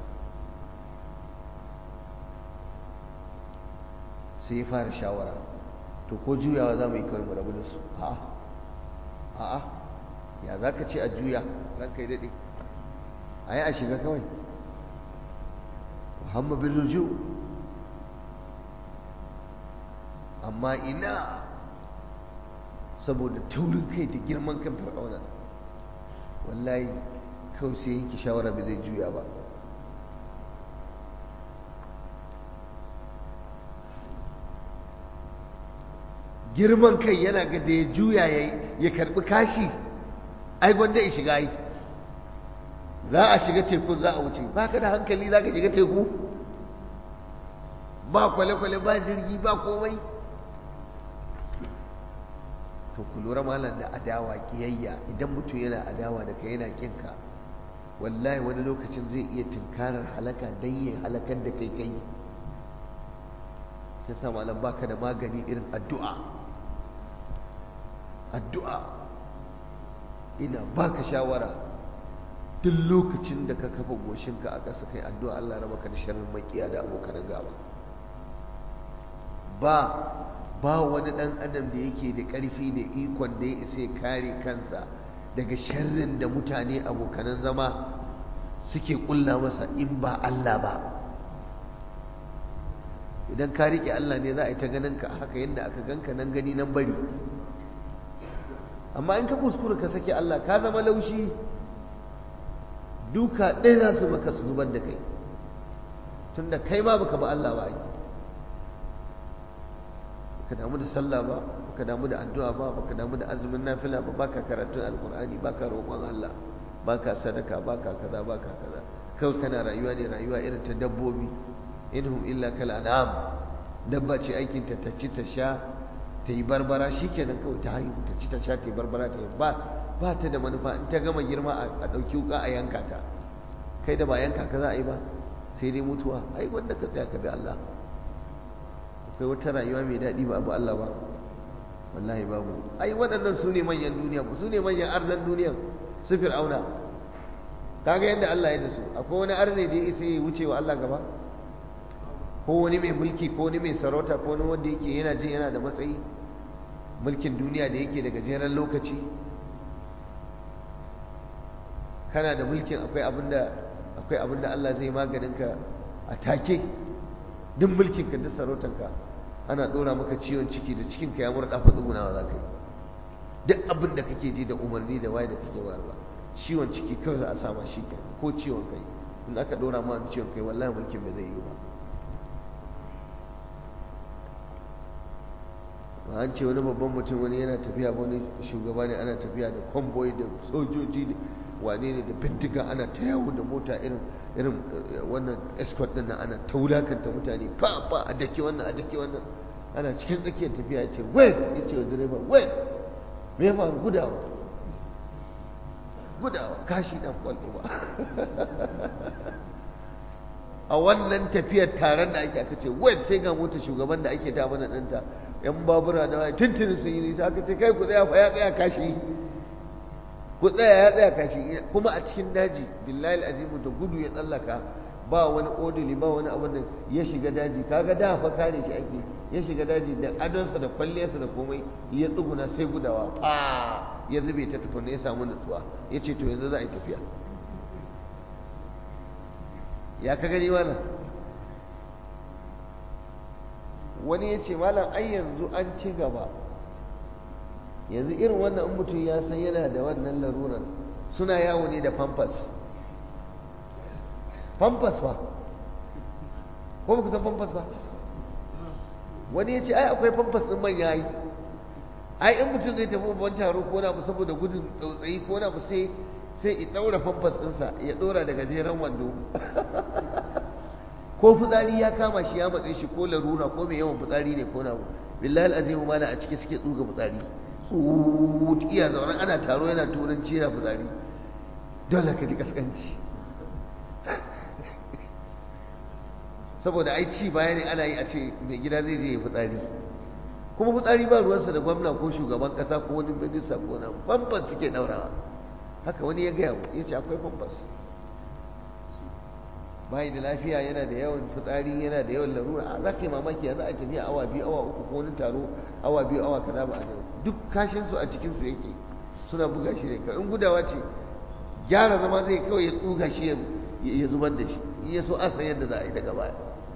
sai ya fara shawara to ko juyawa za mu yi kawai mu rabu da su a'a a'a ya za ka ce a juya ran kai daɗe a yi a shiga kawai muhammad bin ruju amma ina saboda taurin kai da girman kan fir'auna wallahi kawai sai yanki shawara ba zai juya ba girman kai yana ga da ya juya ya karbi kashi ai gwanda ya shiga yi za a shiga tekun za a wuce ba ka da hankali za ka shiga teku ba kwale-kwale ba jirgi ba komai to ku lura malam da adawa kiyayya idan mutum yana adawa da kai yana kinka wallahi wani lokacin zai iya tunkarar halaka don yi halakar da kai kai ya sa malam baka da magani irin addu'a addu'a ina baka shawara duk lokacin da ka kafa goshinka a ƙasa kai addu'a Allah raba ka da sharrin makiya da abokan gaba ba ba wani ɗan adam da yake da ƙarfi da ikon da ya isa ya kare kansa daga sharrin da mutane abokanan zama suke ƙulla masa in ba Allah ba idan ka riƙe Allah ne za a yi ta ganin ka haka yadda aka ganka nan gani nan bari amma in ka kuskura ka sake Allah ka zama laushi duka ɗaya za su maka su zubar da kai tunda kai ma baka ba Allah ba yi baka damu da sallah ba baka damu da addu'a ba baka damu da azumin nafila ba baka karatun alkur'ani baka roƙon Allah baka sadaka baka kaza baka kaza kawai kana rayuwa ne rayuwa irin ta dabbobi inhum illa kal an'am dabba ce aikin ta ta ci ta sha ta yi barbara shikenan kawai ta haihu ta ci ta sha ta yi barbara ta yi ba ba ta da manufa in ta gama girma a ɗauki wuka a yanka ta kai da ba yanka ka za a yi ba sai dai mutuwa ai wanda ka tsaya ka bi Allah akwai wata rayuwa mai daɗi ba abu Allah ba wallahi babu ai waɗannan su ne manyan duniya su ne manyan arnan duniya su fir'auna kaga yadda Allah ya da su akwai wani arne da ya isa ya wuce wa Allah gaba ko wani mai mulki ko wani mai sarauta ko wani wanda yake yana jin yana da matsayi mulkin duniya da yake da gajeren lokaci kana da mulkin akwai abinda akwai abinda Allah zai maganin ka a take duk mulkin ka duk sarautar ka ana dora maka ciwon ciki da cikin ka ya murda fa tsugunawa za ka yi duk abin da kake ji da umarni da waye da kake warwa ciwon ciki kawai za a sama shi ke ko ciwon kai in aka dora ma ciwon kai wallahi mulkin bai zai yi ba ba an ce wani babban mutum wani yana tafiya wani shugaba ne ana tafiya da kwamboyi da sojoji da wane ne da bindiga ana ta yawo da mota irin irin wannan escort din nan ana ta wulakanta mutane fa fa a dake wannan a dake wannan ana cikin tsakiyar tafiya ya ce wai ya ce wa direba wai me ya faru gudawa gudawa kashi dan kwallo ba a wannan tafiyar taron da ake aka ce wai sai ga mota shugaban da ake ta mana ɗanta yan babura da waya tuntuni sun yi nisa aka ce kai ku tsaya fa ya tsaya kashi ku tsaya ya tsaya kashi kuma a cikin daji billahi azimu da gudu ya tsallaka ba wani odili ba wani abin da ya shiga daji kaga da fa kare shi ake ya shiga daji da adonsa da kwalliyarsa da komai ya tsuguna sai gudawa fa ya zube ta tukunna ya samu nutsuwa ya ce to yanzu za a yi tafiya ya ka gani malam wani ya ce malam ai yanzu an ci gaba yanzu irin wannan in mutum ya san yana da wannan larurar suna yawo ne da pampas pampas ba ko ba ku san pampas ba wani ya ce ai akwai pampas ɗin manya yi ai in mutum zai tafi babban taro ko na saboda gudun tsautsayi ko na sai sai ya ɗaura pampas ɗinsa ya ɗora daga jeren wando ko fitsari ya kama shi ya matsayi shi ko larura ko mai yawan fitsari ne ko na billahi azimu mala a ciki suke tsuga fitsari tsut iya zaune ana taro yana turanci yana fitsari dole ka ji kaskanci saboda ai ci baya ne ana yi a ce mai gida zai je ya fitsari kuma fitsari ba ruwansa da gwamna ko shugaban kasa ko wani minista ko na famfas suke daurawa haka wani ya gaya ya ce akwai famfas bayi da lafiya yana da yawan fitsari yana da yawan larura a za ka yi mamaki ya za a tafiya awa biyu awa uku ko wani taro awa biyu awa kaza ba a duk kashinsu a cikinsu yake suna buga shi ne in gudawa ce gyara zama zai kawai ya tsuga shi ya zubar da shi in ya so a san yadda za a yi daga baya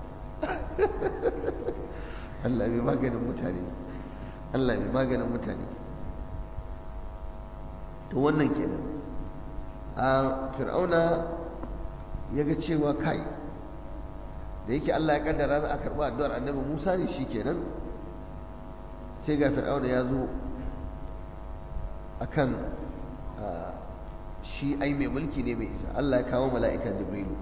Allah bai maganin mutane Allah bai maganin mutane to wannan kenan a fir'auna ya ga cewa kai da yake Allah ya kaddara za a karɓi addu'ar annabi Musa ne shi kenan sai ga fir'auna ya zo akan shi ai mai mulki ne mai isa Allah ya kawo mala'ikan Jibrilu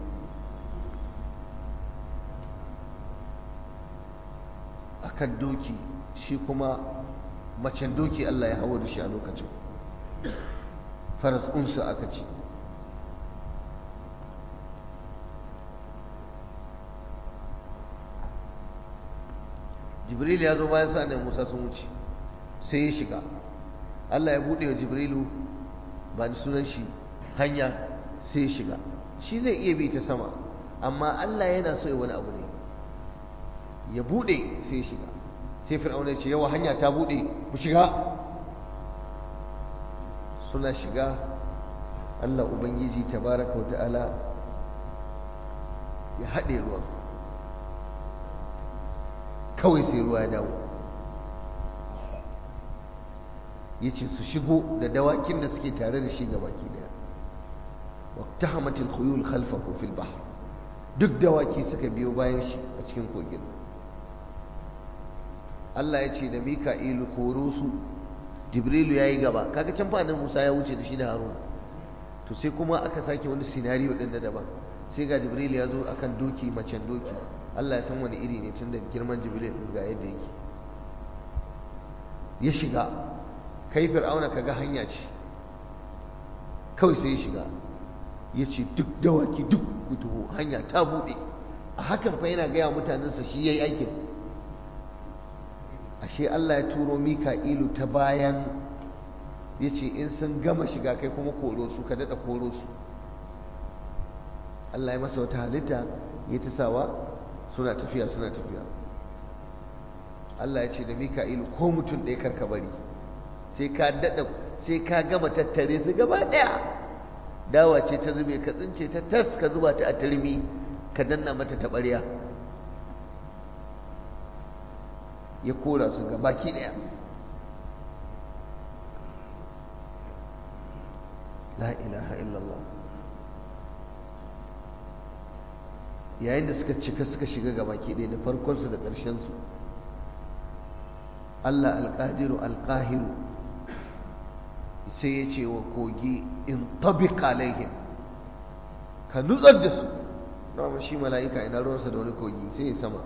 akan doki shi kuma macen doki Allah ya hawo da shi a lokacin faras unsa aka ce jibril ya zo bayan sa musa sun wuce sai ya shiga Allah ya buɗe wa jibrilu ba ni sunan shi hanya sai ya shiga shi zai iya bi ta sama amma Allah yana so ya wani abu ne ya bude sai ya shiga sai fir'auna ya ce yawa hanya ta bude mu shiga suna shiga Allah ubangiji tabaraka wa ta'ala ya haɗe ruwan kawai sai ruwa ya dawo ya ce su shigo da dawakin da suke tare da shi gabaki daya واقتحمت الخيول خلفه في البحر duk dawaki suka biyo bayan shi a cikin kogin Allah ya ce da Mika'ilu koro su Jibrilu ya yi gaba kaga can fadin Musa ya wuce da shi da Haruna to sai kuma aka sake wani sinariyo din da daban sai ga Jibrilu ya zo akan doki macen doki Allah ya san wani iri ne tun da girman Jibril ga yadda yake ya shiga kai fir'auna kaga hanya ce kawai sai ya shiga ya ce duk dawaki duk kutubu hanya ta buɗe a hakan fa yana gaya mutanensa shi ya yi aikin ashe Allah ya turo mika'ilu ta bayan ya ce in sun gama shiga kai kuma koro su ka daɗa koro su Allah ya masa wata halitta ya ta sawa suna tafiya suna tafiya Allah ya ce da mika'ilu ko mutum ɗaya karka bari sai ka daɗa sai ka gama tattare su gaba ɗaya dawa ce ta zube ka tsince ta tas ka zuba ta a turmi ka danna mata taɓarya ya kora su ga baki ɗaya la ilaha illallah yayin da suka cika suka shiga ga baki ɗaya da farkonsu da ƙarshensu Allah alƙadiru alƙahiru sai ya ce wa kogi in tabiq alaihim ka nutsar da su dama shi mala'ika ina ruwansa da wani kogi sai ya sama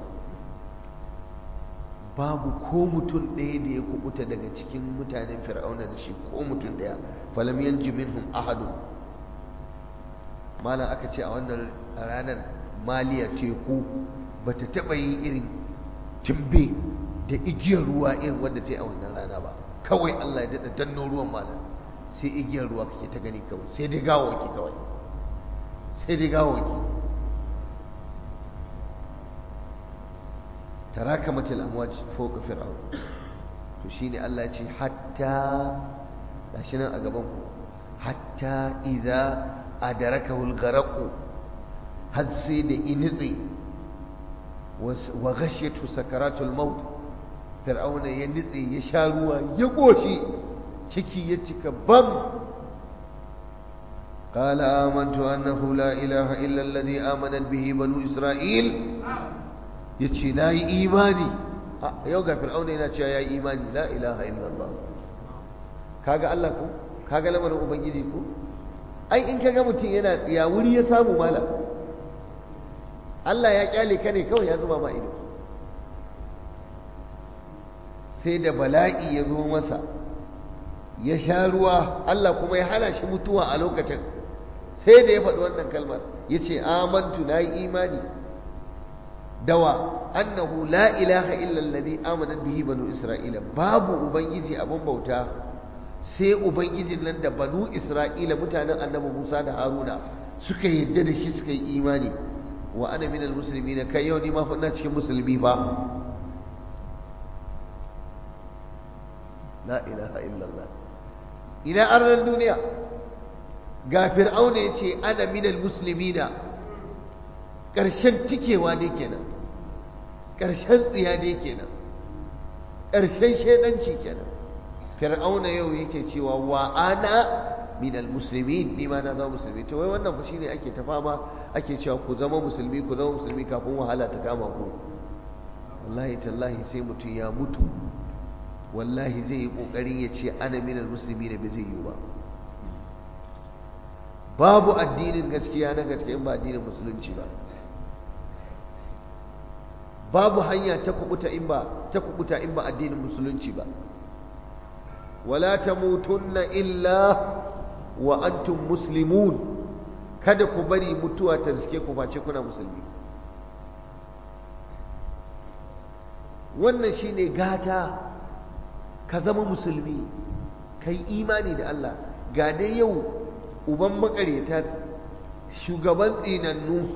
babu ko mutum ɗaya da ya kubuta daga cikin mutanen fir'auna da shi ko mutum ɗaya falam yanji minhum ahadu malam aka ce a wannan ranar maliya teku bata taɓa yin irin timbe da igiyar ruwa irin wadda ta yi a wannan rana ba kawai Allah ya daɗa danno ruwan malam sai igiyar ruwa kake ta gani kawai sai dai gawawaki kawai sai dai gawawaki تراكمت الأمواج فوق فرعون تشيني الله يتي حتى لاشنا أقبانكم حتى إذا أدركه الغرق هذ سيد إنزي وغشيته سكرات الموت فرعون ينزي يشاروا يقوشي ciki ya cika bam قال آمنت أنه لا إله إلا الذي آمنت به بنو إسرائيل ya ce na yi imani yau ga fir'auna yana cewa ya yi imani la ilaha illallah kaga Allah ku kaga lamarin ubangiji ku ai in kaga mutum yana tsiya wuri ya samu mala Allah ya kyale ka ne kawai ya zuba ma ido sai da bala'i ya zo masa ya sha ruwa Allah kuma ya hana shi mutuwa a lokacin sai da ya faɗi wannan kalmar ya ce amantu na yi imani dawa annahu la ilaha illa alladhi amanat bihi banu isra'ila babu ubangiji abun bauta sai ubangijin nan da banu isra'ila mutanen annabi Musa da Haruna suka yadda da shi suka yi imani wa ana minal muslimin kai yau ni ma fa ina cikin musulmi ba la ilaha illallah ina arnan duniya ga fir'auna yace ana minal muslimina ƙarshen tikewa ne kenan ƙarshen tsiya ne kenan ƙarshen shaidanci kenan fir'auna yau yake cewa wa ana minal muslimin ni ma na zama musulmi to wai wannan fa shine ake ta fama ake cewa ku zama musulmi ku zama musulmi kafin wahala ta kama ku wallahi tallahi sai mutum ya mutu wallahi zai yi kokarin ya ce ana minal muslimin bai zai yi ba babu addinin gaskiya na gaskiya ba addinin musulunci ba babu hanya ta kubuta in ba ta kubuta in ba addinin musulunci ba wala tamutunna illa wa antum muslimun kada ku bari mutuwa ta riske ku face kuna musulmi wannan shine gata ka zama musulmi kai imani da Allah ga dai yau uban makareta shugaban tsinannu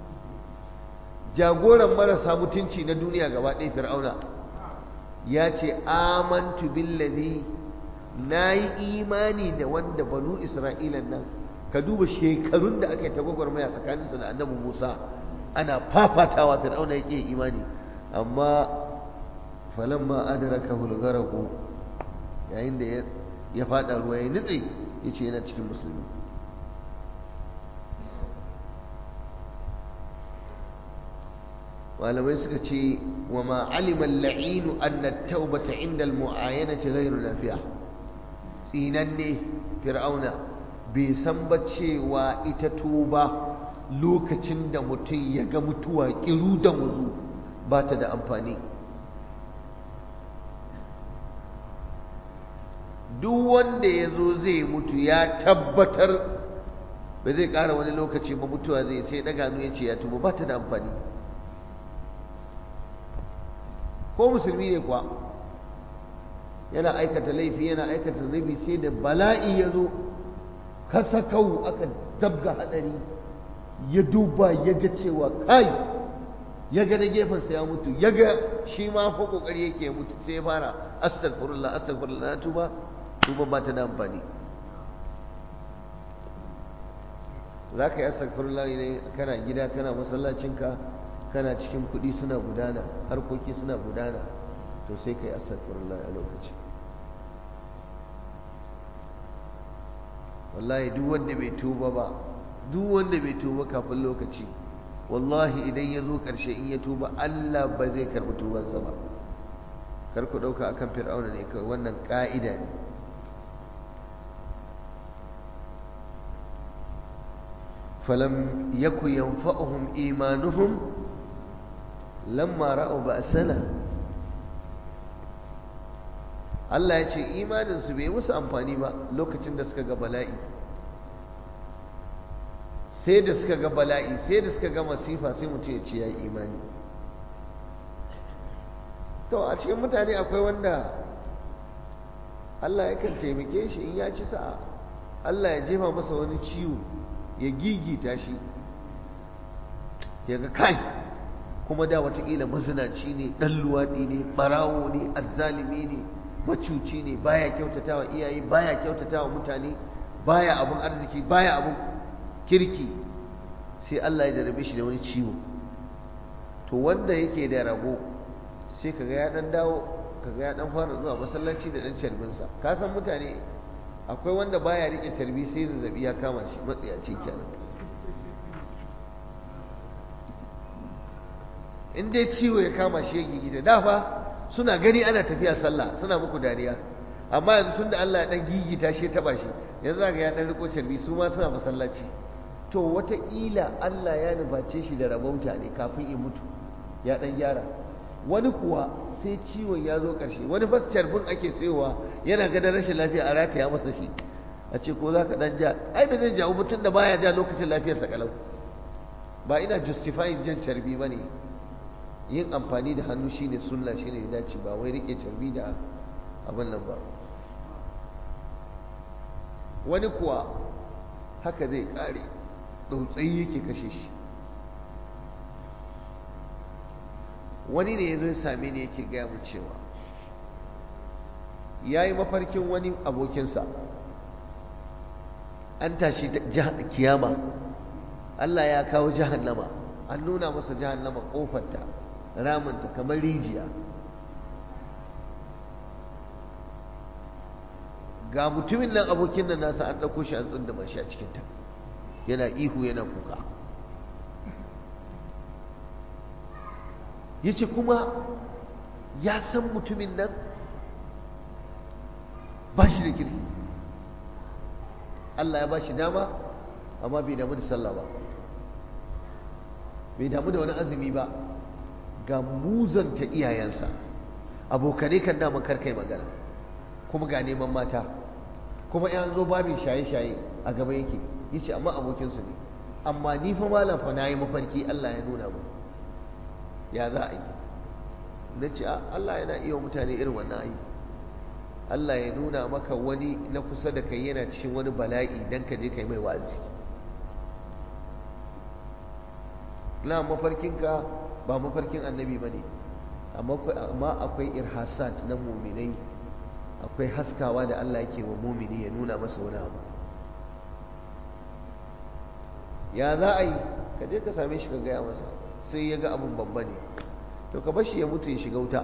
jagoran marasa mutunci na duniya gaba ɗaya fir'auna ya ce amantu billazi na yi imani da wanda banu isra'ilan nan ka duba shekarun da aka yi ta gwagwarmaya tsakaninsu da annabi musa ana fafatawa fir'auna ya ƙi imani amma falamma adraka hulgaraku yayin da ya faɗa ruwa ya nutse ya ce yana cikin musulmi malamai suka ce wa ma alima la'inu anna taubata inda al-mu'ayyanati ghairu lafiya tsinanne fir'auna bai san ba cewa ita tuba lokacin da mutum ya ga mutuwa kiru da muzu ba ta da amfani duk wanda ya zo zai mutu ya tabbatar ba zai ƙara wani lokaci ba mutuwa zai sai ɗaga ya ce ya tuba ba ta da amfani ko musulmi ne kuwa yana aikata laifi yana aikata zunubi sai da bala'i ya zo kasa kawo aka zabga hadari ya duba ya ga cewa kai ya ga da gefensa ya mutu ya ga shi ma fa kokari yake ya mutu sai ya fara astaghfirullah astaghfirullah na tuba tuba ba ta da amfani za ka yi astaghfirullah ne kana gida kana masallacinka kana cikin kuɗi suna gudana harkoki suna gudana to sai ka yi astaghfirullah a lokaci wallahi duk wanda bai tuba ba duk wanda bai tuba kafin lokaci wallahi idan ya zo ƙarshe in ya tuba Allah ba zai karɓi tubansa ba kar ku ɗauka akan fir'auna ne kawai wannan ƙa'ida ne falam yaku yanfa'uhum imanuhum lamma ra'u ba'sana Allah ya ce imaninsu bai musu amfani ba lokacin da suka ga bala'i sai da suka ga bala'i sai da suka ga masifa sai mutum ya ce ya yi imani to a cikin mutane akwai wanda Allah yakan taimake shi in ya ci sa'a Allah ya jefa masa wani ciwo ya gigita shi ya ga kai kuma da watakila mazinaci ne ɗan luwaɗi ne ɓarawo ne azzalimi ne macuci ne baya kyautatawa iyaye baya kyautatawa mutane baya abun arziki baya abun kirki sai Allah ya jarabe shi da wani ciwo to wanda yake da rabo sai kaga ya dan dawo kaga ya dan fara zuwa masallaci da dan carbinsa ka san mutane akwai wanda baya rike carbi sai zazzabi ya kama shi matsiyaci kenan in dai ciwo ya kama shi ya gigita da fa suna gani ana tafiya sallah suna muku dariya amma yanzu tunda Allah ya dan gigita shi ya taba shi yanzu ga ya dan riko carbi su ma suna masallaci to wataƙila Allah ya nuface shi da rabauta ne kafin in mutu ya dan gyara wani kuwa sai ciwon ya zo ƙarshe wani fas carbin ake sayowa yana ganin rashin lafiya a rataya masa shi a ce ko za ka dan ja ai ba zai jawo mutum da baya ja lokacin lafiyarsa kalau ba ina justifying jan carbi ba ne yin amfani da hannu shine sunna shine ya dace ba wai rike carbi da abin nan ba wani kuwa haka zai kare tsautsayi yake kashe shi wani ne ya zo ya same ni yake gaya mu cewa ya yi mafarkin wani abokinsa an tashi kiyama Allah ya kawo jahannama an nuna masa jahannama kofarta ramunta kamar rijiya ga mutumin nan abokin nan nasa an ɗauko shi an tsundama shi a cikinta yana ihu yana kuka ya ce kuma ya san mutumin nan ba shi da kirki Allah ya ba shi dama amma bai damu da sallah ba bai damu da wani azumi ba ga muzanta iyayensa abokane kan daman karkai magana kuma ga neman mata kuma yan zo babin shaye-shaye a gaba yake yace amma abokinsu ne amma ni fa malam fa nayi mafarki Allah ya nuna mu ya za a yi na ce Allah yana iya mutane irin wannan ayi Allah ya nuna maka wani na kusa da kai yana cikin wani bala'i dan ka je kai mai wazi na mafarkinka ba mafarkin annabi ba ne amma akwai irhasat na muminai akwai haskawa da Allah yake wa mumini ya nuna masa wani abu ya za a yi ka je ka same shi ka gaya masa sai ya ga abun babba ne to ka bashi ya mutu ya shiga wuta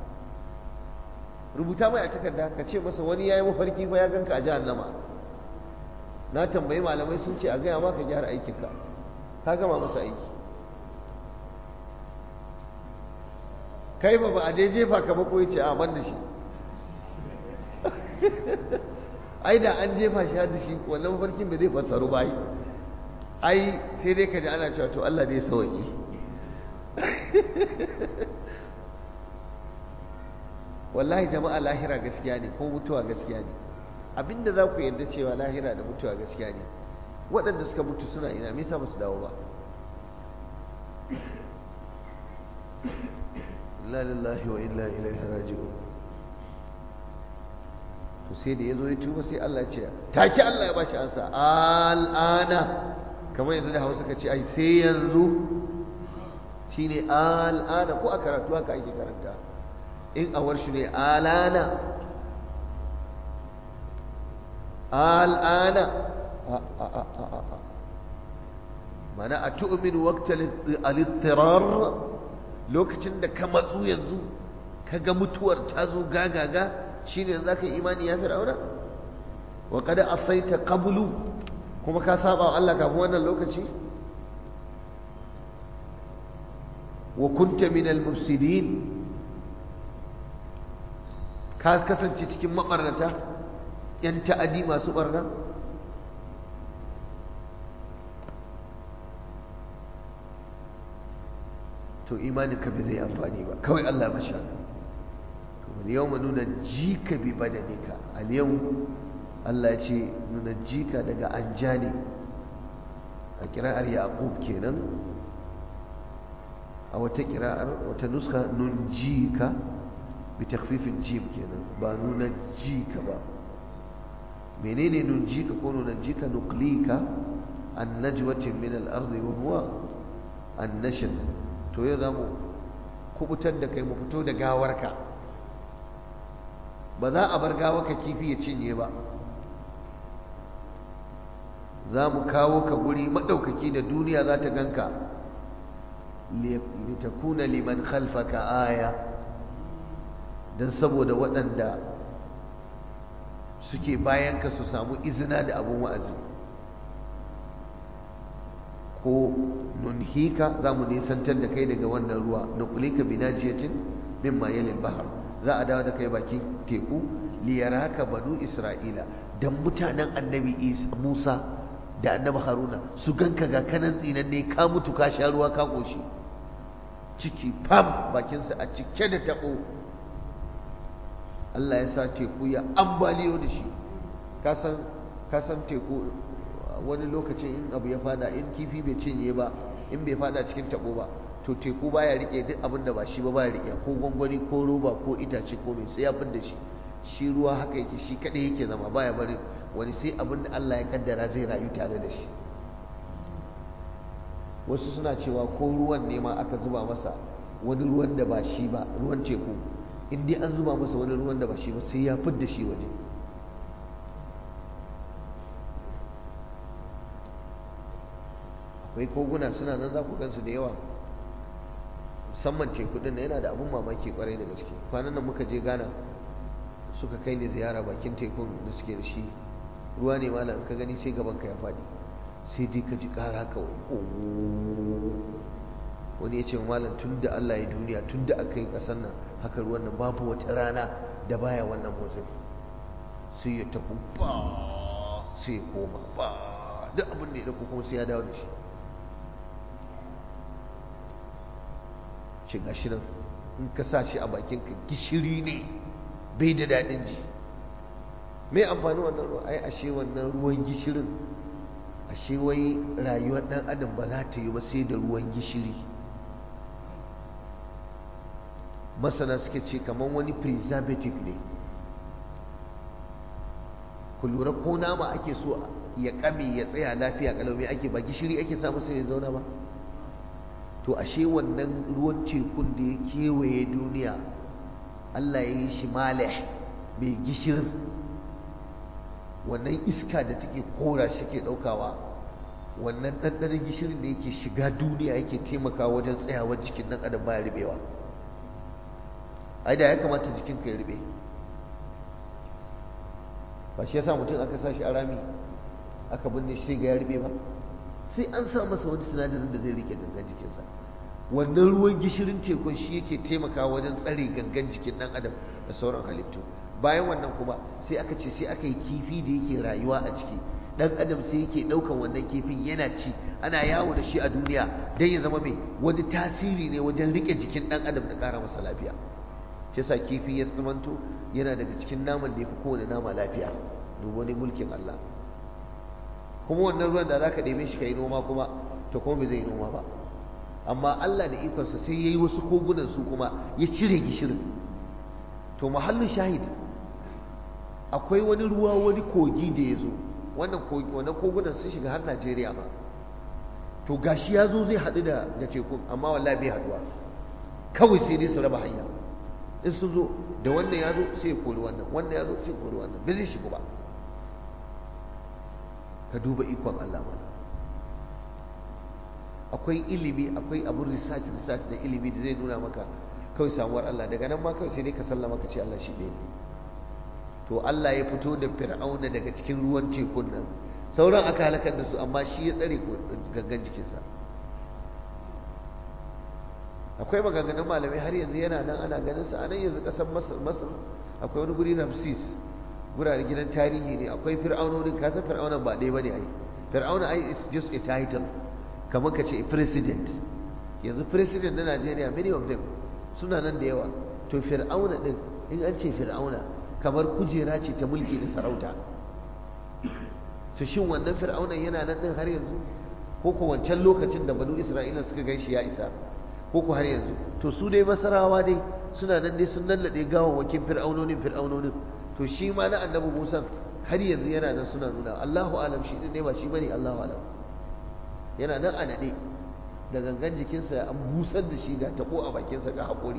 rubuta mai a takarda ka ce masa wani ya yi mafarki fa ya ganka a jahannama na tambayi malamai sun ce a gaya ma ka gyara aikinka ka gama masa aiki kai ba ba a dai jefa ka bako ya ce a ban da shi ai da an jefa shi da shi wannan mafarkin bai zai fassaru ba ai sai dai ka ji ana cewa to Allah dai sauki wallahi jama'a lahira gaskiya ne ko mutuwa gaskiya ne abinda za ku yarda cewa lahira da mutuwa gaskiya ne waɗanda suka mutu suna ina me yasa ba su dawo ba inna lillahi wa inna ilaihi raji'un to sai da yazo ya tuba sai Allah ya ce take Allah ya bashi ansa al'ana kamar yanzu da Hausa ka ce ai sai yanzu shine al'ana ko a karatu haka ake karanta in a warshi ne alana al'ana mana a tu'minu waqtal al-ittirar lokacin da ka matsu yanzu ka ga mutuwar ta zo gagaga shine yanzu zaka yi imani ya fir'auna wa qad asaita qablu kuma ka saba wa Allah kafin wannan lokaci wa kunta min al-mufsidin ka kasance cikin mabarnata yan ta'adi masu barna to imaninka bai zai amfani ba kawai Allah ba sha to yau mu nuna jika bi badanika al yau Allah ya ce nuna jika daga anjani a kira'ar yaqub kenan a wata kira'ar wata nuska nun jika bi takhfifin jim kenan ba nuna jika ba menene nun jika ko nuna jika nuqlika an najwatin min al-ardi wa huwa an-nashr to ya za mu kubutar da kai mu fito da gawarka ba za a bar gawarka kifi ya cinye ba za mu kawo ka guri maɗaukaki da duniya za ta ganka litakuna liman khalfaka aya don saboda waɗanda suke bayanka su samu izina da abin wa'azi ko nunhika za mu nisantar da kai daga wannan ruwa na kulika binajiyatin min mayalin bahar za a dawo da kai bakin teku liyaraka banu isra'ila dan mutanen annabi musa da annabi haruna su ganka ga kanan tsinan ne ka mutu ka sha ruwa ka koshi ciki fam bakinsa a cike da tabo Allah ya sa teku ya ambaliyo da shi ka san teku wani lokacin in abu ya fada in kifi bai cinye ba in bai fada cikin tabo ba to teku baya rike duk abin da ba shi ba baya rike ko gwangwani ko roba ko itace ko mai sai ya da shi shi ruwa haka yake shi kadai yake zama baya bari wani sai abin da Allah ya kaddara zai rayu tare da shi wasu suna cewa ko ruwan ne ma aka zuba masa wani ruwan da ba shi ba ruwan teku in dai an zuba masa wani ruwan da ba shi ba sai ya fidda shi waje akwai koguna suna nan za ku gansu da yawa musamman teku din yana da abun mamaki kwarai da gaske kwanan nan muka je Ghana suka kai ni ziyara bakin tekun da suke da shi ruwa ne malam ka gani sai gaban ka ya faɗi sai dai ka ji ƙara kawai wani ya ce malam tun da Allah ya duniya tun da aka yi ƙasar nan haka ruwan nan babu wata rana da baya wannan motsin sai ya tafi ba sai ya koma ba duk abin da ya dauko kuma sai ya dawo da shi ce gashi nan in ka sa shi a bakin ka gishiri ne bai da daɗin ji me amfani wannan ruwa ai ashe wannan ruwan gishirin ashe wai rayuwar ɗan adam ba za ta yi ba sai da ruwan gishiri masana suke ce kamar wani preservative ne ku lura ko nama ake so ya kame ya tsaya lafiya kalau me ake ba gishiri ake samu sai ya zauna ba to ashe wannan ruwan tekun da ya kewaye duniya Allah ya yi shi malih mai gishirin wannan iska da take kora shi ke daukawa wannan ɗanɗanon gishirin da yake shiga duniya yake taimakawa wajen tsayawar jikin ɗan adam baya ribewa ai da ya kamata jikinka ya ribe ba shi yasa mutum aka sa shi a rami aka binne shi ga ya ribe ba sai an sa masa wani sinadarin da zai rike gangan jikinsa wannan ruwan gishirin tekun shi yake taimakawa wajen tsare gangan jikin dan adam da sauran halittu bayan wannan kuma sai aka ce sai aka yi kifi da yake rayuwa a ciki dan adam sai yake daukan wannan kifin yana ci ana yawo da shi a duniya dan ya zama mai wani tasiri ne wajen rike jikin dan adam da kara masa lafiya shi yasa kifi ya tsamanto yana daga cikin naman da yafi kowane nama lafiya duk wani mulkin Allah kuma wannan ruwan da zaka ɗebe shi kai noma kuma to kuma bai zai noma ba amma Allah da ikonsa sai yayi wasu kogunan su kuma ya cire gishirin to mahallin shahid akwai wani ruwa wani kogi da ya zo wannan kogi wannan kogunan sun shiga har Najeriya ma to gashi ya zo zai haɗu da da tekun amma wallahi bai haɗuwa kawai sai dai su raba hanya in sun zo da wannan ya zo sai ya kori wannan wannan ya zo sai ya kori wannan bai zai shigo ba ka duba ikon Allah mana akwai ilimi akwai abun research research da ilimi da zai nuna maka kawai samuwar Allah daga nan ma kawai sai dai ka sallama ka ce Allah shi ne to Allah ya fito da fir'auna daga cikin ruwan tekun nan sauran aka halakar da su amma shi ya tsare gangan jikinsa akwai maganganun malamai har yanzu yana nan ana ganin sa anan yanzu kasar masar akwai wani guri ramsis gurare gidan tarihi ne akwai fir'aunonin kasan fir'aunan ba ɗaya bane ai fir'auna ai is just a title kamar ka ce president yanzu president na Najeriya many of them suna nan da yawa to fir'auna din in an ce fir'auna kamar kujera ce ta mulki da sarauta to shin wannan fir'aunan yana nan din har yanzu ko ko wancan lokacin da banu Isra'ila suka gaishe ya isa ko ko har yanzu to su dai masarawa dai suna nan dai sun nallade gawawwakin fir'aunonin fir'aunonin to shi ma na annabi Musa har yanzu yana nan suna nuna Allahu alam shi ne ba shi bane Allahu alam yana nan a nade da gangan jikinsa an busar da shi ga tabo a bakinsa ga haƙori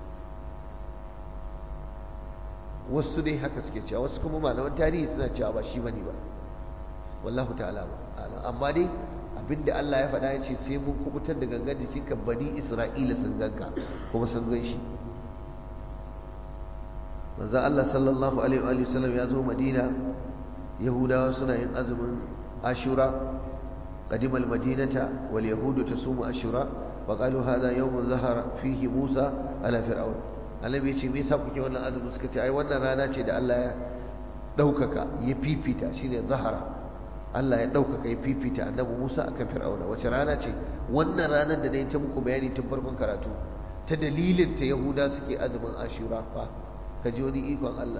wasu dai haka suke cewa wasu kuma malaman tarihi suna cewa ba shi bane ba wallahu ta'ala alam amma dai abinda Allah ya faɗa ya ce sai mun kubutar da gangan jikinka bani Isra'ila sun ganka kuma sun gan shi manzo Allah sallallahu alaihi wa sallam ya zo Madina Yahudawa suna yin azumin Ashura qadimal madinata wal yahudu tasumu Ashura wa qalu hadha yawmun zahara fihi Musa ala fir'aun annabi ya ce me yasa kuke wannan azumin suka ce ai wannan rana ce da Allah ya daukaka ya fifita shine zahara Allah ya ɗaukaka ya fifita annabi Musa akan Fir'auna wace rana ce wannan ranar da na yi ta muku bayani tun farkon karatu ta dalilin ta Yahuda suke azumin Ashura fa ka ji wani ikon Allah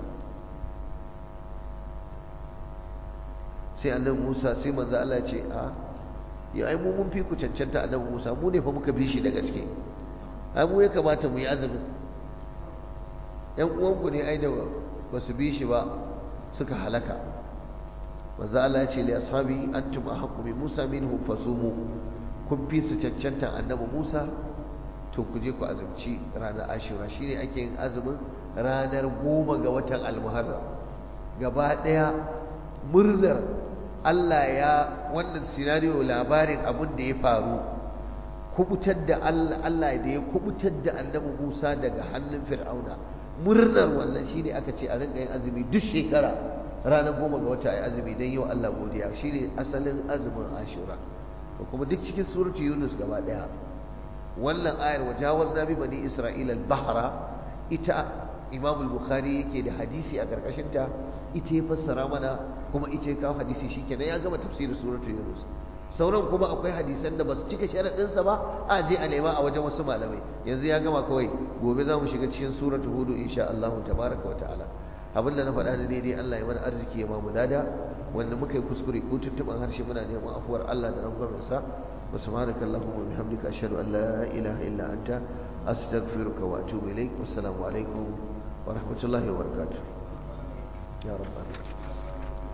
sai annabi Musa sai manzo Allah ce a ya ai mu mun fi ku cancanta annabi Musa mu ne fa muka bi shi da gaske ai mu ya kamata mu yi azumin yan uwanku ne ai da ba su bi shi ba suka halaka manzo Allah ya ce li ashabi antum ahqqu bi Musa minhum fasumu kun fi su cancanta annabi Musa to ku je ku azumci ranar Ashura shine ake yin azumin ranar goma ga watan Al-Muharram gaba daya murnar Allah ya wannan scenario labarin abin da ya faru kubutar da Allah Allah da ya kubutar da annabi Musa daga hannun Fir'auna murnar wannan shine aka ce a rinka yin azumi duk shekara ranar goma ga wata ai azumi don yi wa Allah godiya shine asalin azumin Ashura kuma duk cikin suratu Yunus gaba daya wannan ayar wajawazna bi bani Isra'ila al-bahra ita Imam al-Bukhari yake da hadisi a karkashin ta ita ya fassara mana kuma ita ya kawo hadisi shikenan ya gama tafsirin suratu Yunus sauran kuma akwai hadisan da basu cika sharadin sa ba a je a nema a wajen wasu malamai yanzu ya gama kawai gobe za mu shiga cikin suratu Hud insha Allah tabaraka wa ta'ala abin da na faɗa da daidai Allah ya mana arziki ya mamu lada wanda muka yi kuskure ko tuntuɓan harshe muna neman afuwar Allah da rangwamen sa wa subhanaka allahumma bihamdika ashhadu an la ilaha illa anta astaghfiruka wa atubu ilaik wassalamu alaikum wa rahmatullahi wa barakatuh ya rabbana